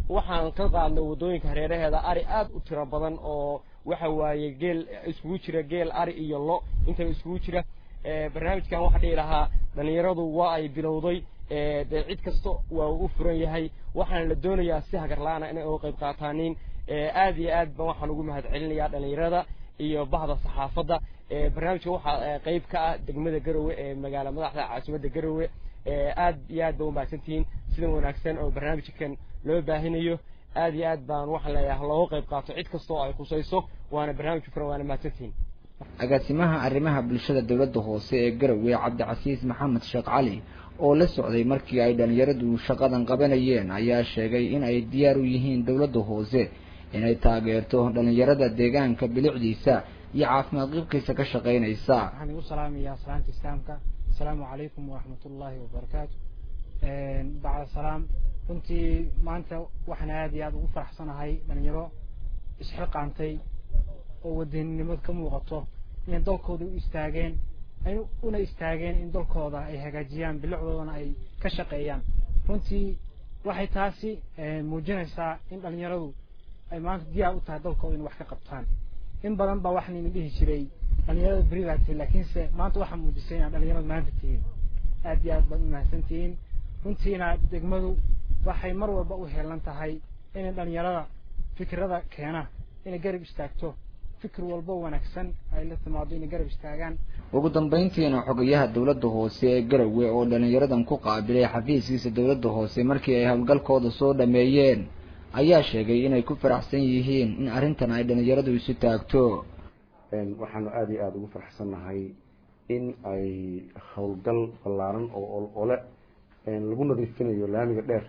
waxaan ka qaadnay waddooyinka hareeraheeda ari aad u tiro badan oo waxa waaye geel iskugu jira geel ari iyo lo intaba iskugu jira barnaamijkan waxaa dhihi lahaa dhallinyaradu waa ay bilowday dee cid kasta waa u furan yahay waxaana la doonayaa si hagarla-aana inay uga qayb qaataaniin aad iyo aad ba waxaan ugu mahad celinayaa dhallinyarada iyo bahda saxaafadda barnaamijka waxaa qayb ka ah degmada garowe ee magaala madaxda caasimadda garowe aad iyo aad ba umahadsantihiin sida wanaagsan oo barnaamijkan loo baahinayo aad iyo aad baan waxaan leeyahay looga qayb qaato cid kasta oo ay khusayso waana barnaamij furan waana mahadsantihiin agaasimaha arrimaha bulshada dowladda hoose ee garowe cabdicasiis maxamed sheekh cali oo la socday markii ay dhalinyaradu shaqadan qabanayeen ayaa sheegay in ay diyaar u yihiin dowladda hoose inay taageerto dhalinyarada deegaanka bilicdiisa iyo caafimaad qibkiisa ka shaqaynaysa waxaan igu salaamayaa salaanta islaamka asalaamu calaykum waraxmat ullaahi wabarakaatu bacda salaam runtii maanta waxaan aad iyo aada ugu faraxsanahay dhalinyaro isxilqaantay oo wadaninimad ka muuqato inay dalkooda u istaageen ay una istaageen in dalkooda ay hagaajiyaan bilicdoodana ay ka shaqeeyaan runtii waxay taasi muujinaysaa in dhalinyaradu ay maanta diyaar u tahay dalkooda in wax ka qabtaan in badan baa waxaan idin dhihi jiray dhalinyarada beri baa tihin laakiinse maanta waxaa muujisay inaad dhalinyaradu maanta tihiin aad iyo aad baad u mahadsan tihiin runtiina degmadu waxay mar walba u heelan tahay inay dhalinyarada fikirada keena inay garab istaagto fikir walbo wanaagsan ay la timaado inay garab istaagaan ugu dambayntiina xogayaha dowladda hoose ee garowe oo dhalinyaradan ku qaabilay xafiiskiisa dowladda hoose markii ay howlgalkooda soo dhameeyeen ayaa sheegay inay ku faraxsan yihiin in arrintan ay dhalinyaradu isu taagto waxaanu aada iyo aada ugu faraxsannahay in ay howlgal ballaaran oo ole lagu nadiifinayo laamiga dheer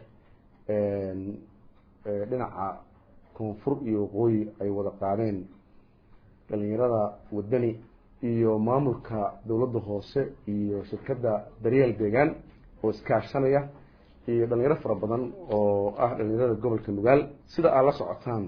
dhinaca koonfur iyo waqooyi ay wada qaadeen dhalinyarada wadani iyo maamulka dowladda hoose iyo shirkadda daryeel deegaan oo iskaashanaya iyo dhalinyaro fara badan oo ah dhalinyarada gobolka nugaal sida aad la socotaan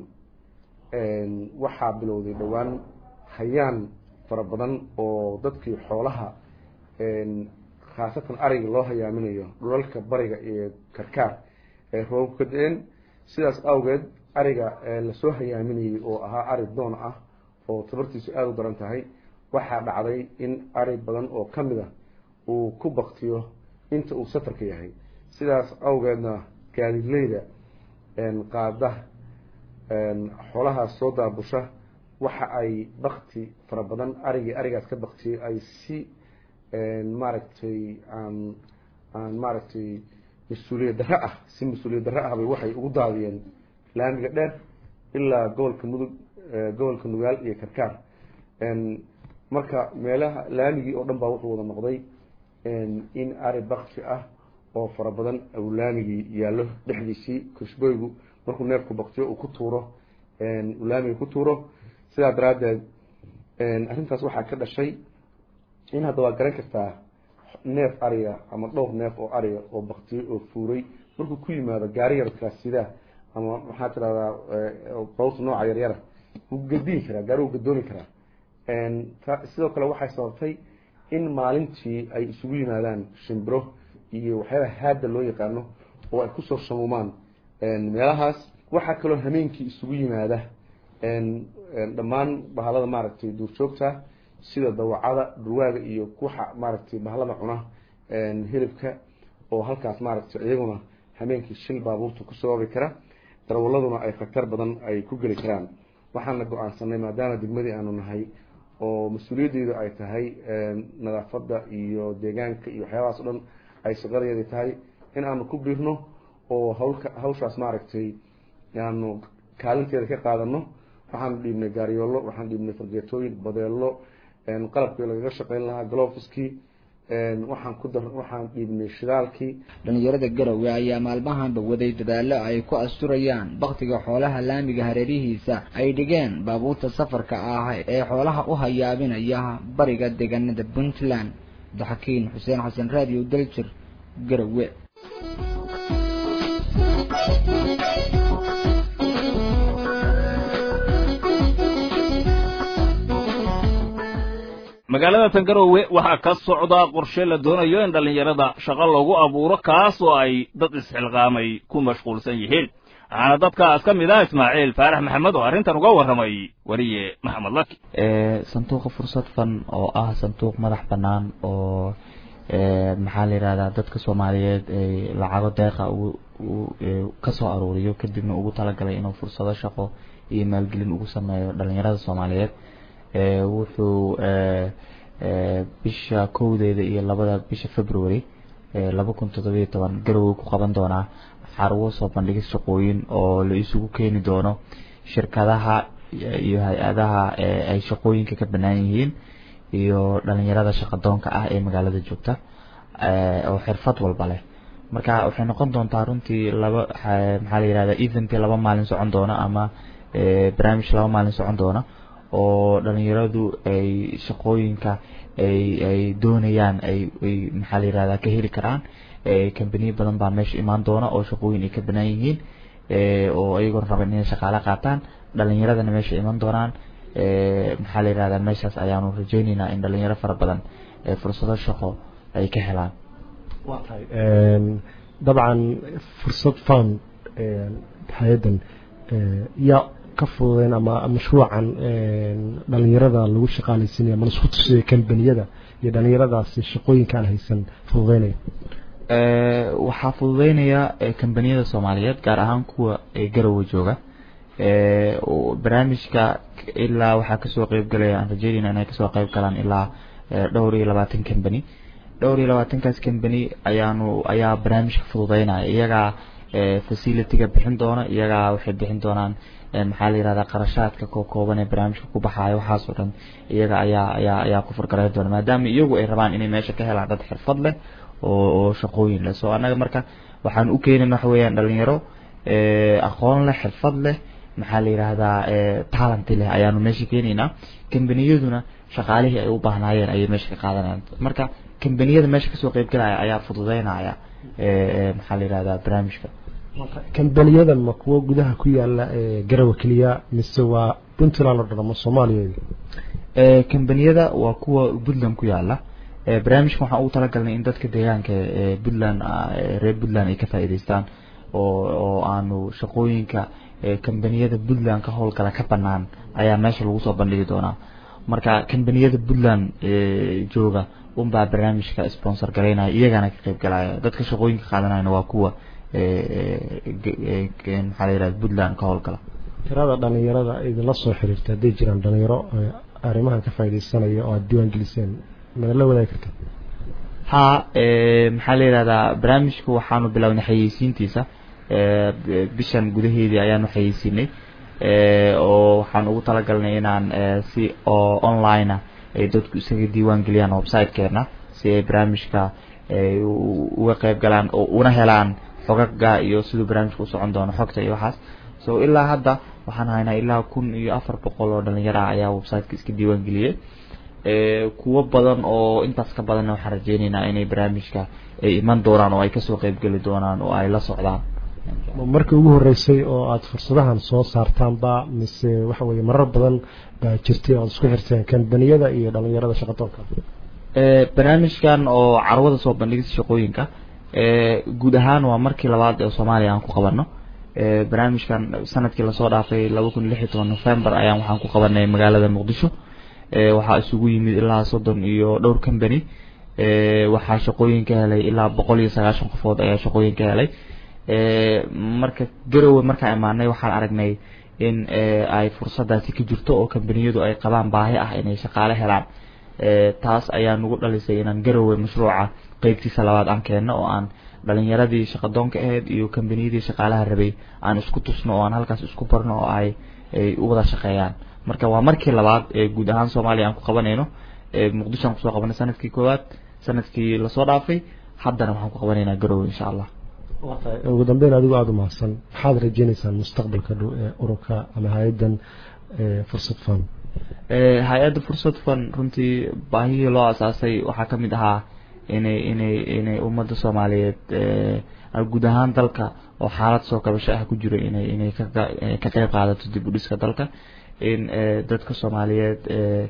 waxaa bilowday dhowaan hayaan fara badan oo dadkii xoolaha khaasatan ariga loo hayaaminayo dhulalka bariga iyo karkaar ee roobabku ka da-een sidaas awgeed ariga lasoo hayaaminayay oo ahaa ari doon ah oo tabartiisu aada u daran tahay waxaa dhacday in ari badan oo ka mid a uu ku baktiyo inta uu safarka yahay sidaas awgeedna gaadidleyda qaada xoolahaas soo daabusha waxa ay bakti fara badan arigii arigaas ka baktiyay ay si maaragtay aan aan maaragtay mas-uuliyad darre ah si mas-uuliyad darre ah bay waxay ugu daadiyeen laamiga dheer ilaa gobolka mudug gobolka nugaal iyo karkaar marka meelaha laamigii oo dhan baa wuxuu wada noqday in ari bakti ah oo fara badan uu laamigii yaallo dhexdiisii kushboygu markuu neefku baktiyo uu ku tuuro uu laamiga ku tuuro sidaa daraaddeed arrintaas waxaa ka dhashay in hadda waa garan kartaa neef ariga ama dhowr neef oo ariga oo baktiyey oo fuuray markuu ku yimaado gaari yarkaa sidaa ama maxaa tirahdaa bawta nooca yaryara wuu gadiin karaa gaari wuu gadooni karaa sidoo kale waxay sababtay in maalintii ay isugu yimaadaan shimbiro iyo waxyaalaha haadda loo yaqaano oo ay kusoo shamuumaan meelahaas waxaa kaloo hameenkii isugu yimaada dhammaan bahalada maaragtay duurjoogta sida dawacada dhurwaaga iyo kuxa maaragtay bahalada cuna hilibka oo halkaas maaragtay iyaguna hameenkii shil baabuurta ku sababi kara darwaladuna ay khatar badan ay ku geli karaan waxaana go-aansanay maadaama degmadii aanu nahay oo mas-uuliyaddeedu ay tahay nadaafadda iyo deegaanka iyo waxyaabahaas o dhan ay shaqadeedi tahay in aanu ku biirno oo hawlka hawshaas maaragtay aanu kaalinteeda ka qaadano waxaanu dhiibnay gaaryoolo waxaan dhiibnay fargeetooyin badeelo qalabkii lagaga shaqeyn lahaa galofiskii waxaan ku dar waxaan dhiibnay shidaalkii dhalinyarada garowe ayaa maalmahanba waday dadaalo ay ku asturayaan baktiga xoolaha laamiga hareerihiisa ay dhigeen baabuurta safarka ah ee xoolaha u hayaabinaya bariga deegaanada puntland abdixakiin xuseen xasan radio daljir garowe magaalada tangarowe waxaa ka socda qorshe la doonayo in dhallinyarada shaqo loogu abuuro kaas oo ay dad isxilqaamay ku mashquulsan yihiin waxaana dadkaas ka mid ah ismaaciil faarax maxamed oo arrintan uga warramay weriye maxamed laki sanduuqa fursad fan oo ah sanduuq madax bannaan oo maxaa la yidhahdaa dadka soomaaliyeed ay lacago deeqa ka soo aruuriyo kadibna ugu talagalay inuu fursado shaqo iyo maalgelin ugu sameeyo dhalinyarada soomaaliyeed wuxuu bisha kowdeeda iyo labada bisha february laba kun toddobiyo toban garowe ku qaban doonaa carwo soo bandhigis shaqooyin oo la isugu keeni doono shirkadaha iyo hay-adaha ay shaqooyinka ka bannaan yihiin iyo dhalinyarada shaqadoonka ah ee magaalada joogta oo xirfad walba leh marka waxay noqon doontaa runtii laba maxaa la yihahda event laba maalin socon doona ama barnaamij laba maalin socon doona oo dhalinyaradu ay shaqooyinka ay ay doonayaan ay ay maxaa la yihahda ka heli karaan kambaniyo badan baa meesha imaan doona oo shaqooyin ay ka banaan yihiin oo iyagoon raban inay shaqaale qaataan dhalinyaradana meesha iman doonaan maxaa la yihahdaa meeshaas ayaanu rajeyneynaa in dhalinyaro fara badan fursado shaqo ay ka helaan waa tahay dabcan fursad fan hay-addan yaa ka fududeyn ama mashruucan dhalinyarada lagu shaqaaleysinaya ma laisku tusiyo kambaniyada iyo dhalinyaradaasi shaqooyinkaan haysan fududeynaya waxaa fududeynaya kambaniyada soomaaliyeed gaar ahaan kuwa garowe jooga barnaamijka ilaa waxaa kasoo qeyb galaya aan rajeynayna inay kasoo qeyb galaan ilaa dhowr iyo labaatan company dhowr iyo labaatankaas company ayaanu ayaa barnaamijka fududeynaya iyagaa facilityga bixin doona iyagaa waxay bixin doonaan maxaa la yihahdaa qarashaadka koo kooban ee barnaamijka ku baxaayo waxaas oo dhan iyaga ayaa ayaa ayaa ku furgarayn doona maadaama iyagu ay rabaan inay meesha ka helaan dad xirfad leh oo oo shaqooyin leh so annaga marka waxaan u keenayna waxa weeyaan dhalinyaro aqoon leh xirfad leh maxaa la yidhaahdaa talent leh ayaanu meesha keenaynaa kambaniyaduna shaqaalihii ay u baahnaayeen ayay meesha ka qaadanayaan marka kambaniyada meesha kasoo qeybgalaya ayaa fududeynaya maxaa la yidhahdaa barnaamijka kambaniyadan ma kuwo gudaha ku yaala garowe keliya mise waa puntland oo dhan ama soomaaliya kambaniyada waa kuwa puntland ku yaala barnaamijkan waxaan ugu talagalnay in dadka deegaanka puntland reer puntland ay ka faa'iidaystaan oo oo aanu shaqooyinka kambaniyada puntland ka howlgala ka banaan ayaa meesha lagu soo bandhigi doonaa marka kambaniyada puntland jooga unbaa barnaamijka sponsor garaynaya iyagana ka qeyb galaya dadka shaqooyinka qaadanayana waa kuwa maxaa la yihahda puntland ka howlgala tirada dhalinyarada idinla soo xiriirta hadday jiraan dhalinyaro arrimahan ka faaidaysanaya oo aada diiwaan geliseen mana la wadaagi karta ha maxaa la yihahdaa barnaamijku waxaanu bilownay xayeysiintiisa bishan gudaheedii ayaanu xayeysiinay oo waxaan ugu talagalnay inaan si oo online ah ay dadku isaga diiwaan geliyaan websitekeena si ay barnaamijka uga qeyb galaan oo una helaan xogaga iyo siduu barnaamijka usocon doono xogta iyo waxaas so ilaa hadda waxaan haynaa ilaa kun iyo afar boqol oo dhalinyaro ah ayaa websiteka iska diiwaan geliyay kuwo badan oo intaas ka badanna waxaan rajeyneynaa inay barnaamijka ay iman doonaan oo ay kasoo qeybgeli doonaan oo ay la socdaan markii ugu horeysay oo aada fursadahan soo saartaanba mise waxa weye marar badan baa jirtay oo aad isku xirteen kambaniyada iyo dhalinyarada shaqadoonka barnaamijkan oo carwada soo bandhigista shaqooyinka guud ahaan waa markii labaad ee soomaaliya aan ku qabano barnaamijkan sanadkii lasoo dhaafay laba kun lix iyo toban november ayaan waxaan ku qabanay magaalada muqdisho waxaa isugu yimid ilaa soddon iyo dhowr company waxaa shaqooyin ka helay ilaa boqol iyo sagaashan qofood ayaa shaqooyin ka helay marka garowe markaan imaanay waxaan aragnay in ay fursadaasi ka jirto oo kambaniyadu ay qabaan baahi ah inay shaqaale helaan taas ayaa nagu dhalisay inaan garowe mashruuca qeybtiisa labaad aan keenno oo aan dhalinyaradii shaqadoonka ahayd iyo kambaniyadii shaqaalaha rabay aan isku tusno oo aan halkaas isku barno oo ay ay u wada shaqeeyaan marka waa markii labaad ee guud ahaan soomaaliya aan ku qabanayno muqdisho aan kusoo qabanay sanadkii koowaad sanadkii lasoo dhaafay haddana waxaan ku qabanaynaa garowe insha allah ugu dambeyn adigu aada u mahadsan maxaad rajeyneysaan mustaqbalka dhow ee ururka ama hay-addan fursad fan hay-adda fursad fan runtii baahihii loo asaasay waxaa kamid ahaa inay inay inay ummadda soomaaliyeed guud ahaan dalka oo xaalad soo kabasho ah ku jiro inay inay ka ka qeyb qaadato dib u dhiska dalka in dadka soomaaliyeed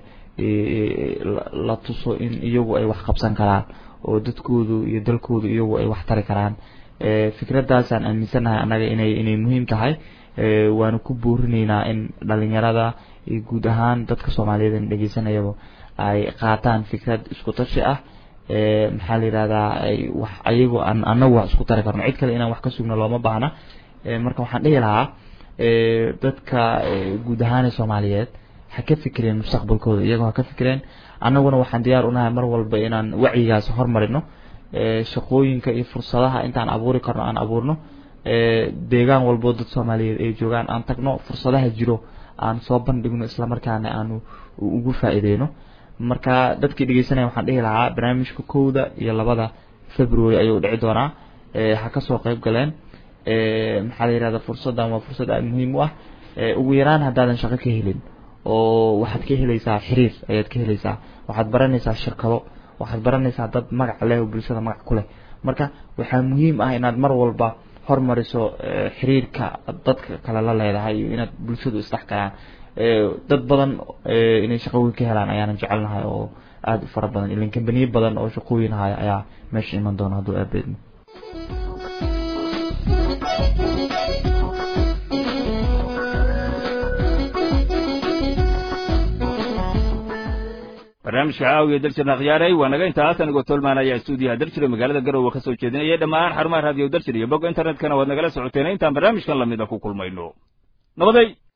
la tuso in iyagu ay wax qabsan karaan oo dadkoodu iyo dalkoodu iyagu ay wax tari karaan fikraddaasaan aaminsanahay annaga inay inay muhiim tahay waanu ku buurinaynaa in dhalinyarada iyo guud ahaan dadka soomaaliyeed in dhegeysanayaba ay qaataan fikrad isku tashi ah maxaa la yidhahdaa wax ayagu aan anagu wax isku tari karno cid kale inaan wax ka sugno looma baahna marka waxaan dhihi lahaa dadka guud ahaan soomaaliyeed ha ka fikireen mustaqbalkooda iyagoo ha ka fikireen annaguna waxaan diyaar unahay mar walba inaan wacyigaas hormarino shaqooyinka iyo fursadaha intaan abuuri karno aan abuurno deegaan walbo dad soomaaliyeed ay joogaan aan tagno fursadaha jiro aan soo bandhigno islamarkaana aanu ugu faa'iideyno marka dadkii dhegeysanaya waxaan dhihi lahaa barnaamijka kowda iyo labada february ayuu dhici doonaa ha kasoo qayb galeen maxaa la yihahda fursaddan waa fursad aada muhiim u ah ugu yaraan haddaadan shaqo ka helin oo waxaad ka helaysaa xiriir ayaad ka helaysaa waxaad baranaysaa shirkado waxaad baranaysaa dad magac leh oo bulshada magac ku leh marka waxaa muhiim ah inaad mar walba hormariso xiriirka dadka kale la leedahay iyo inaad bulshadu isdhex galaan dad badan inay shaqooyin ka helaan ayaanan jecelnahay oo aada u fara badan ilan kambaniyo badan oo shaqooyin haya ayaa meesha iman doona hadduu aabeedmo barnaamijka caawiya daljirna khiyaaray waa naga intaas anigoo tolmaan ayaa stuudiyaha daljira magaalada garowe ka soo jeedinayay dhammaan xarumaha raadiyo daljir iyo bogga internetkana waad nagala socoteen intaan barnaamijkan lamida ku kulmayno nabaday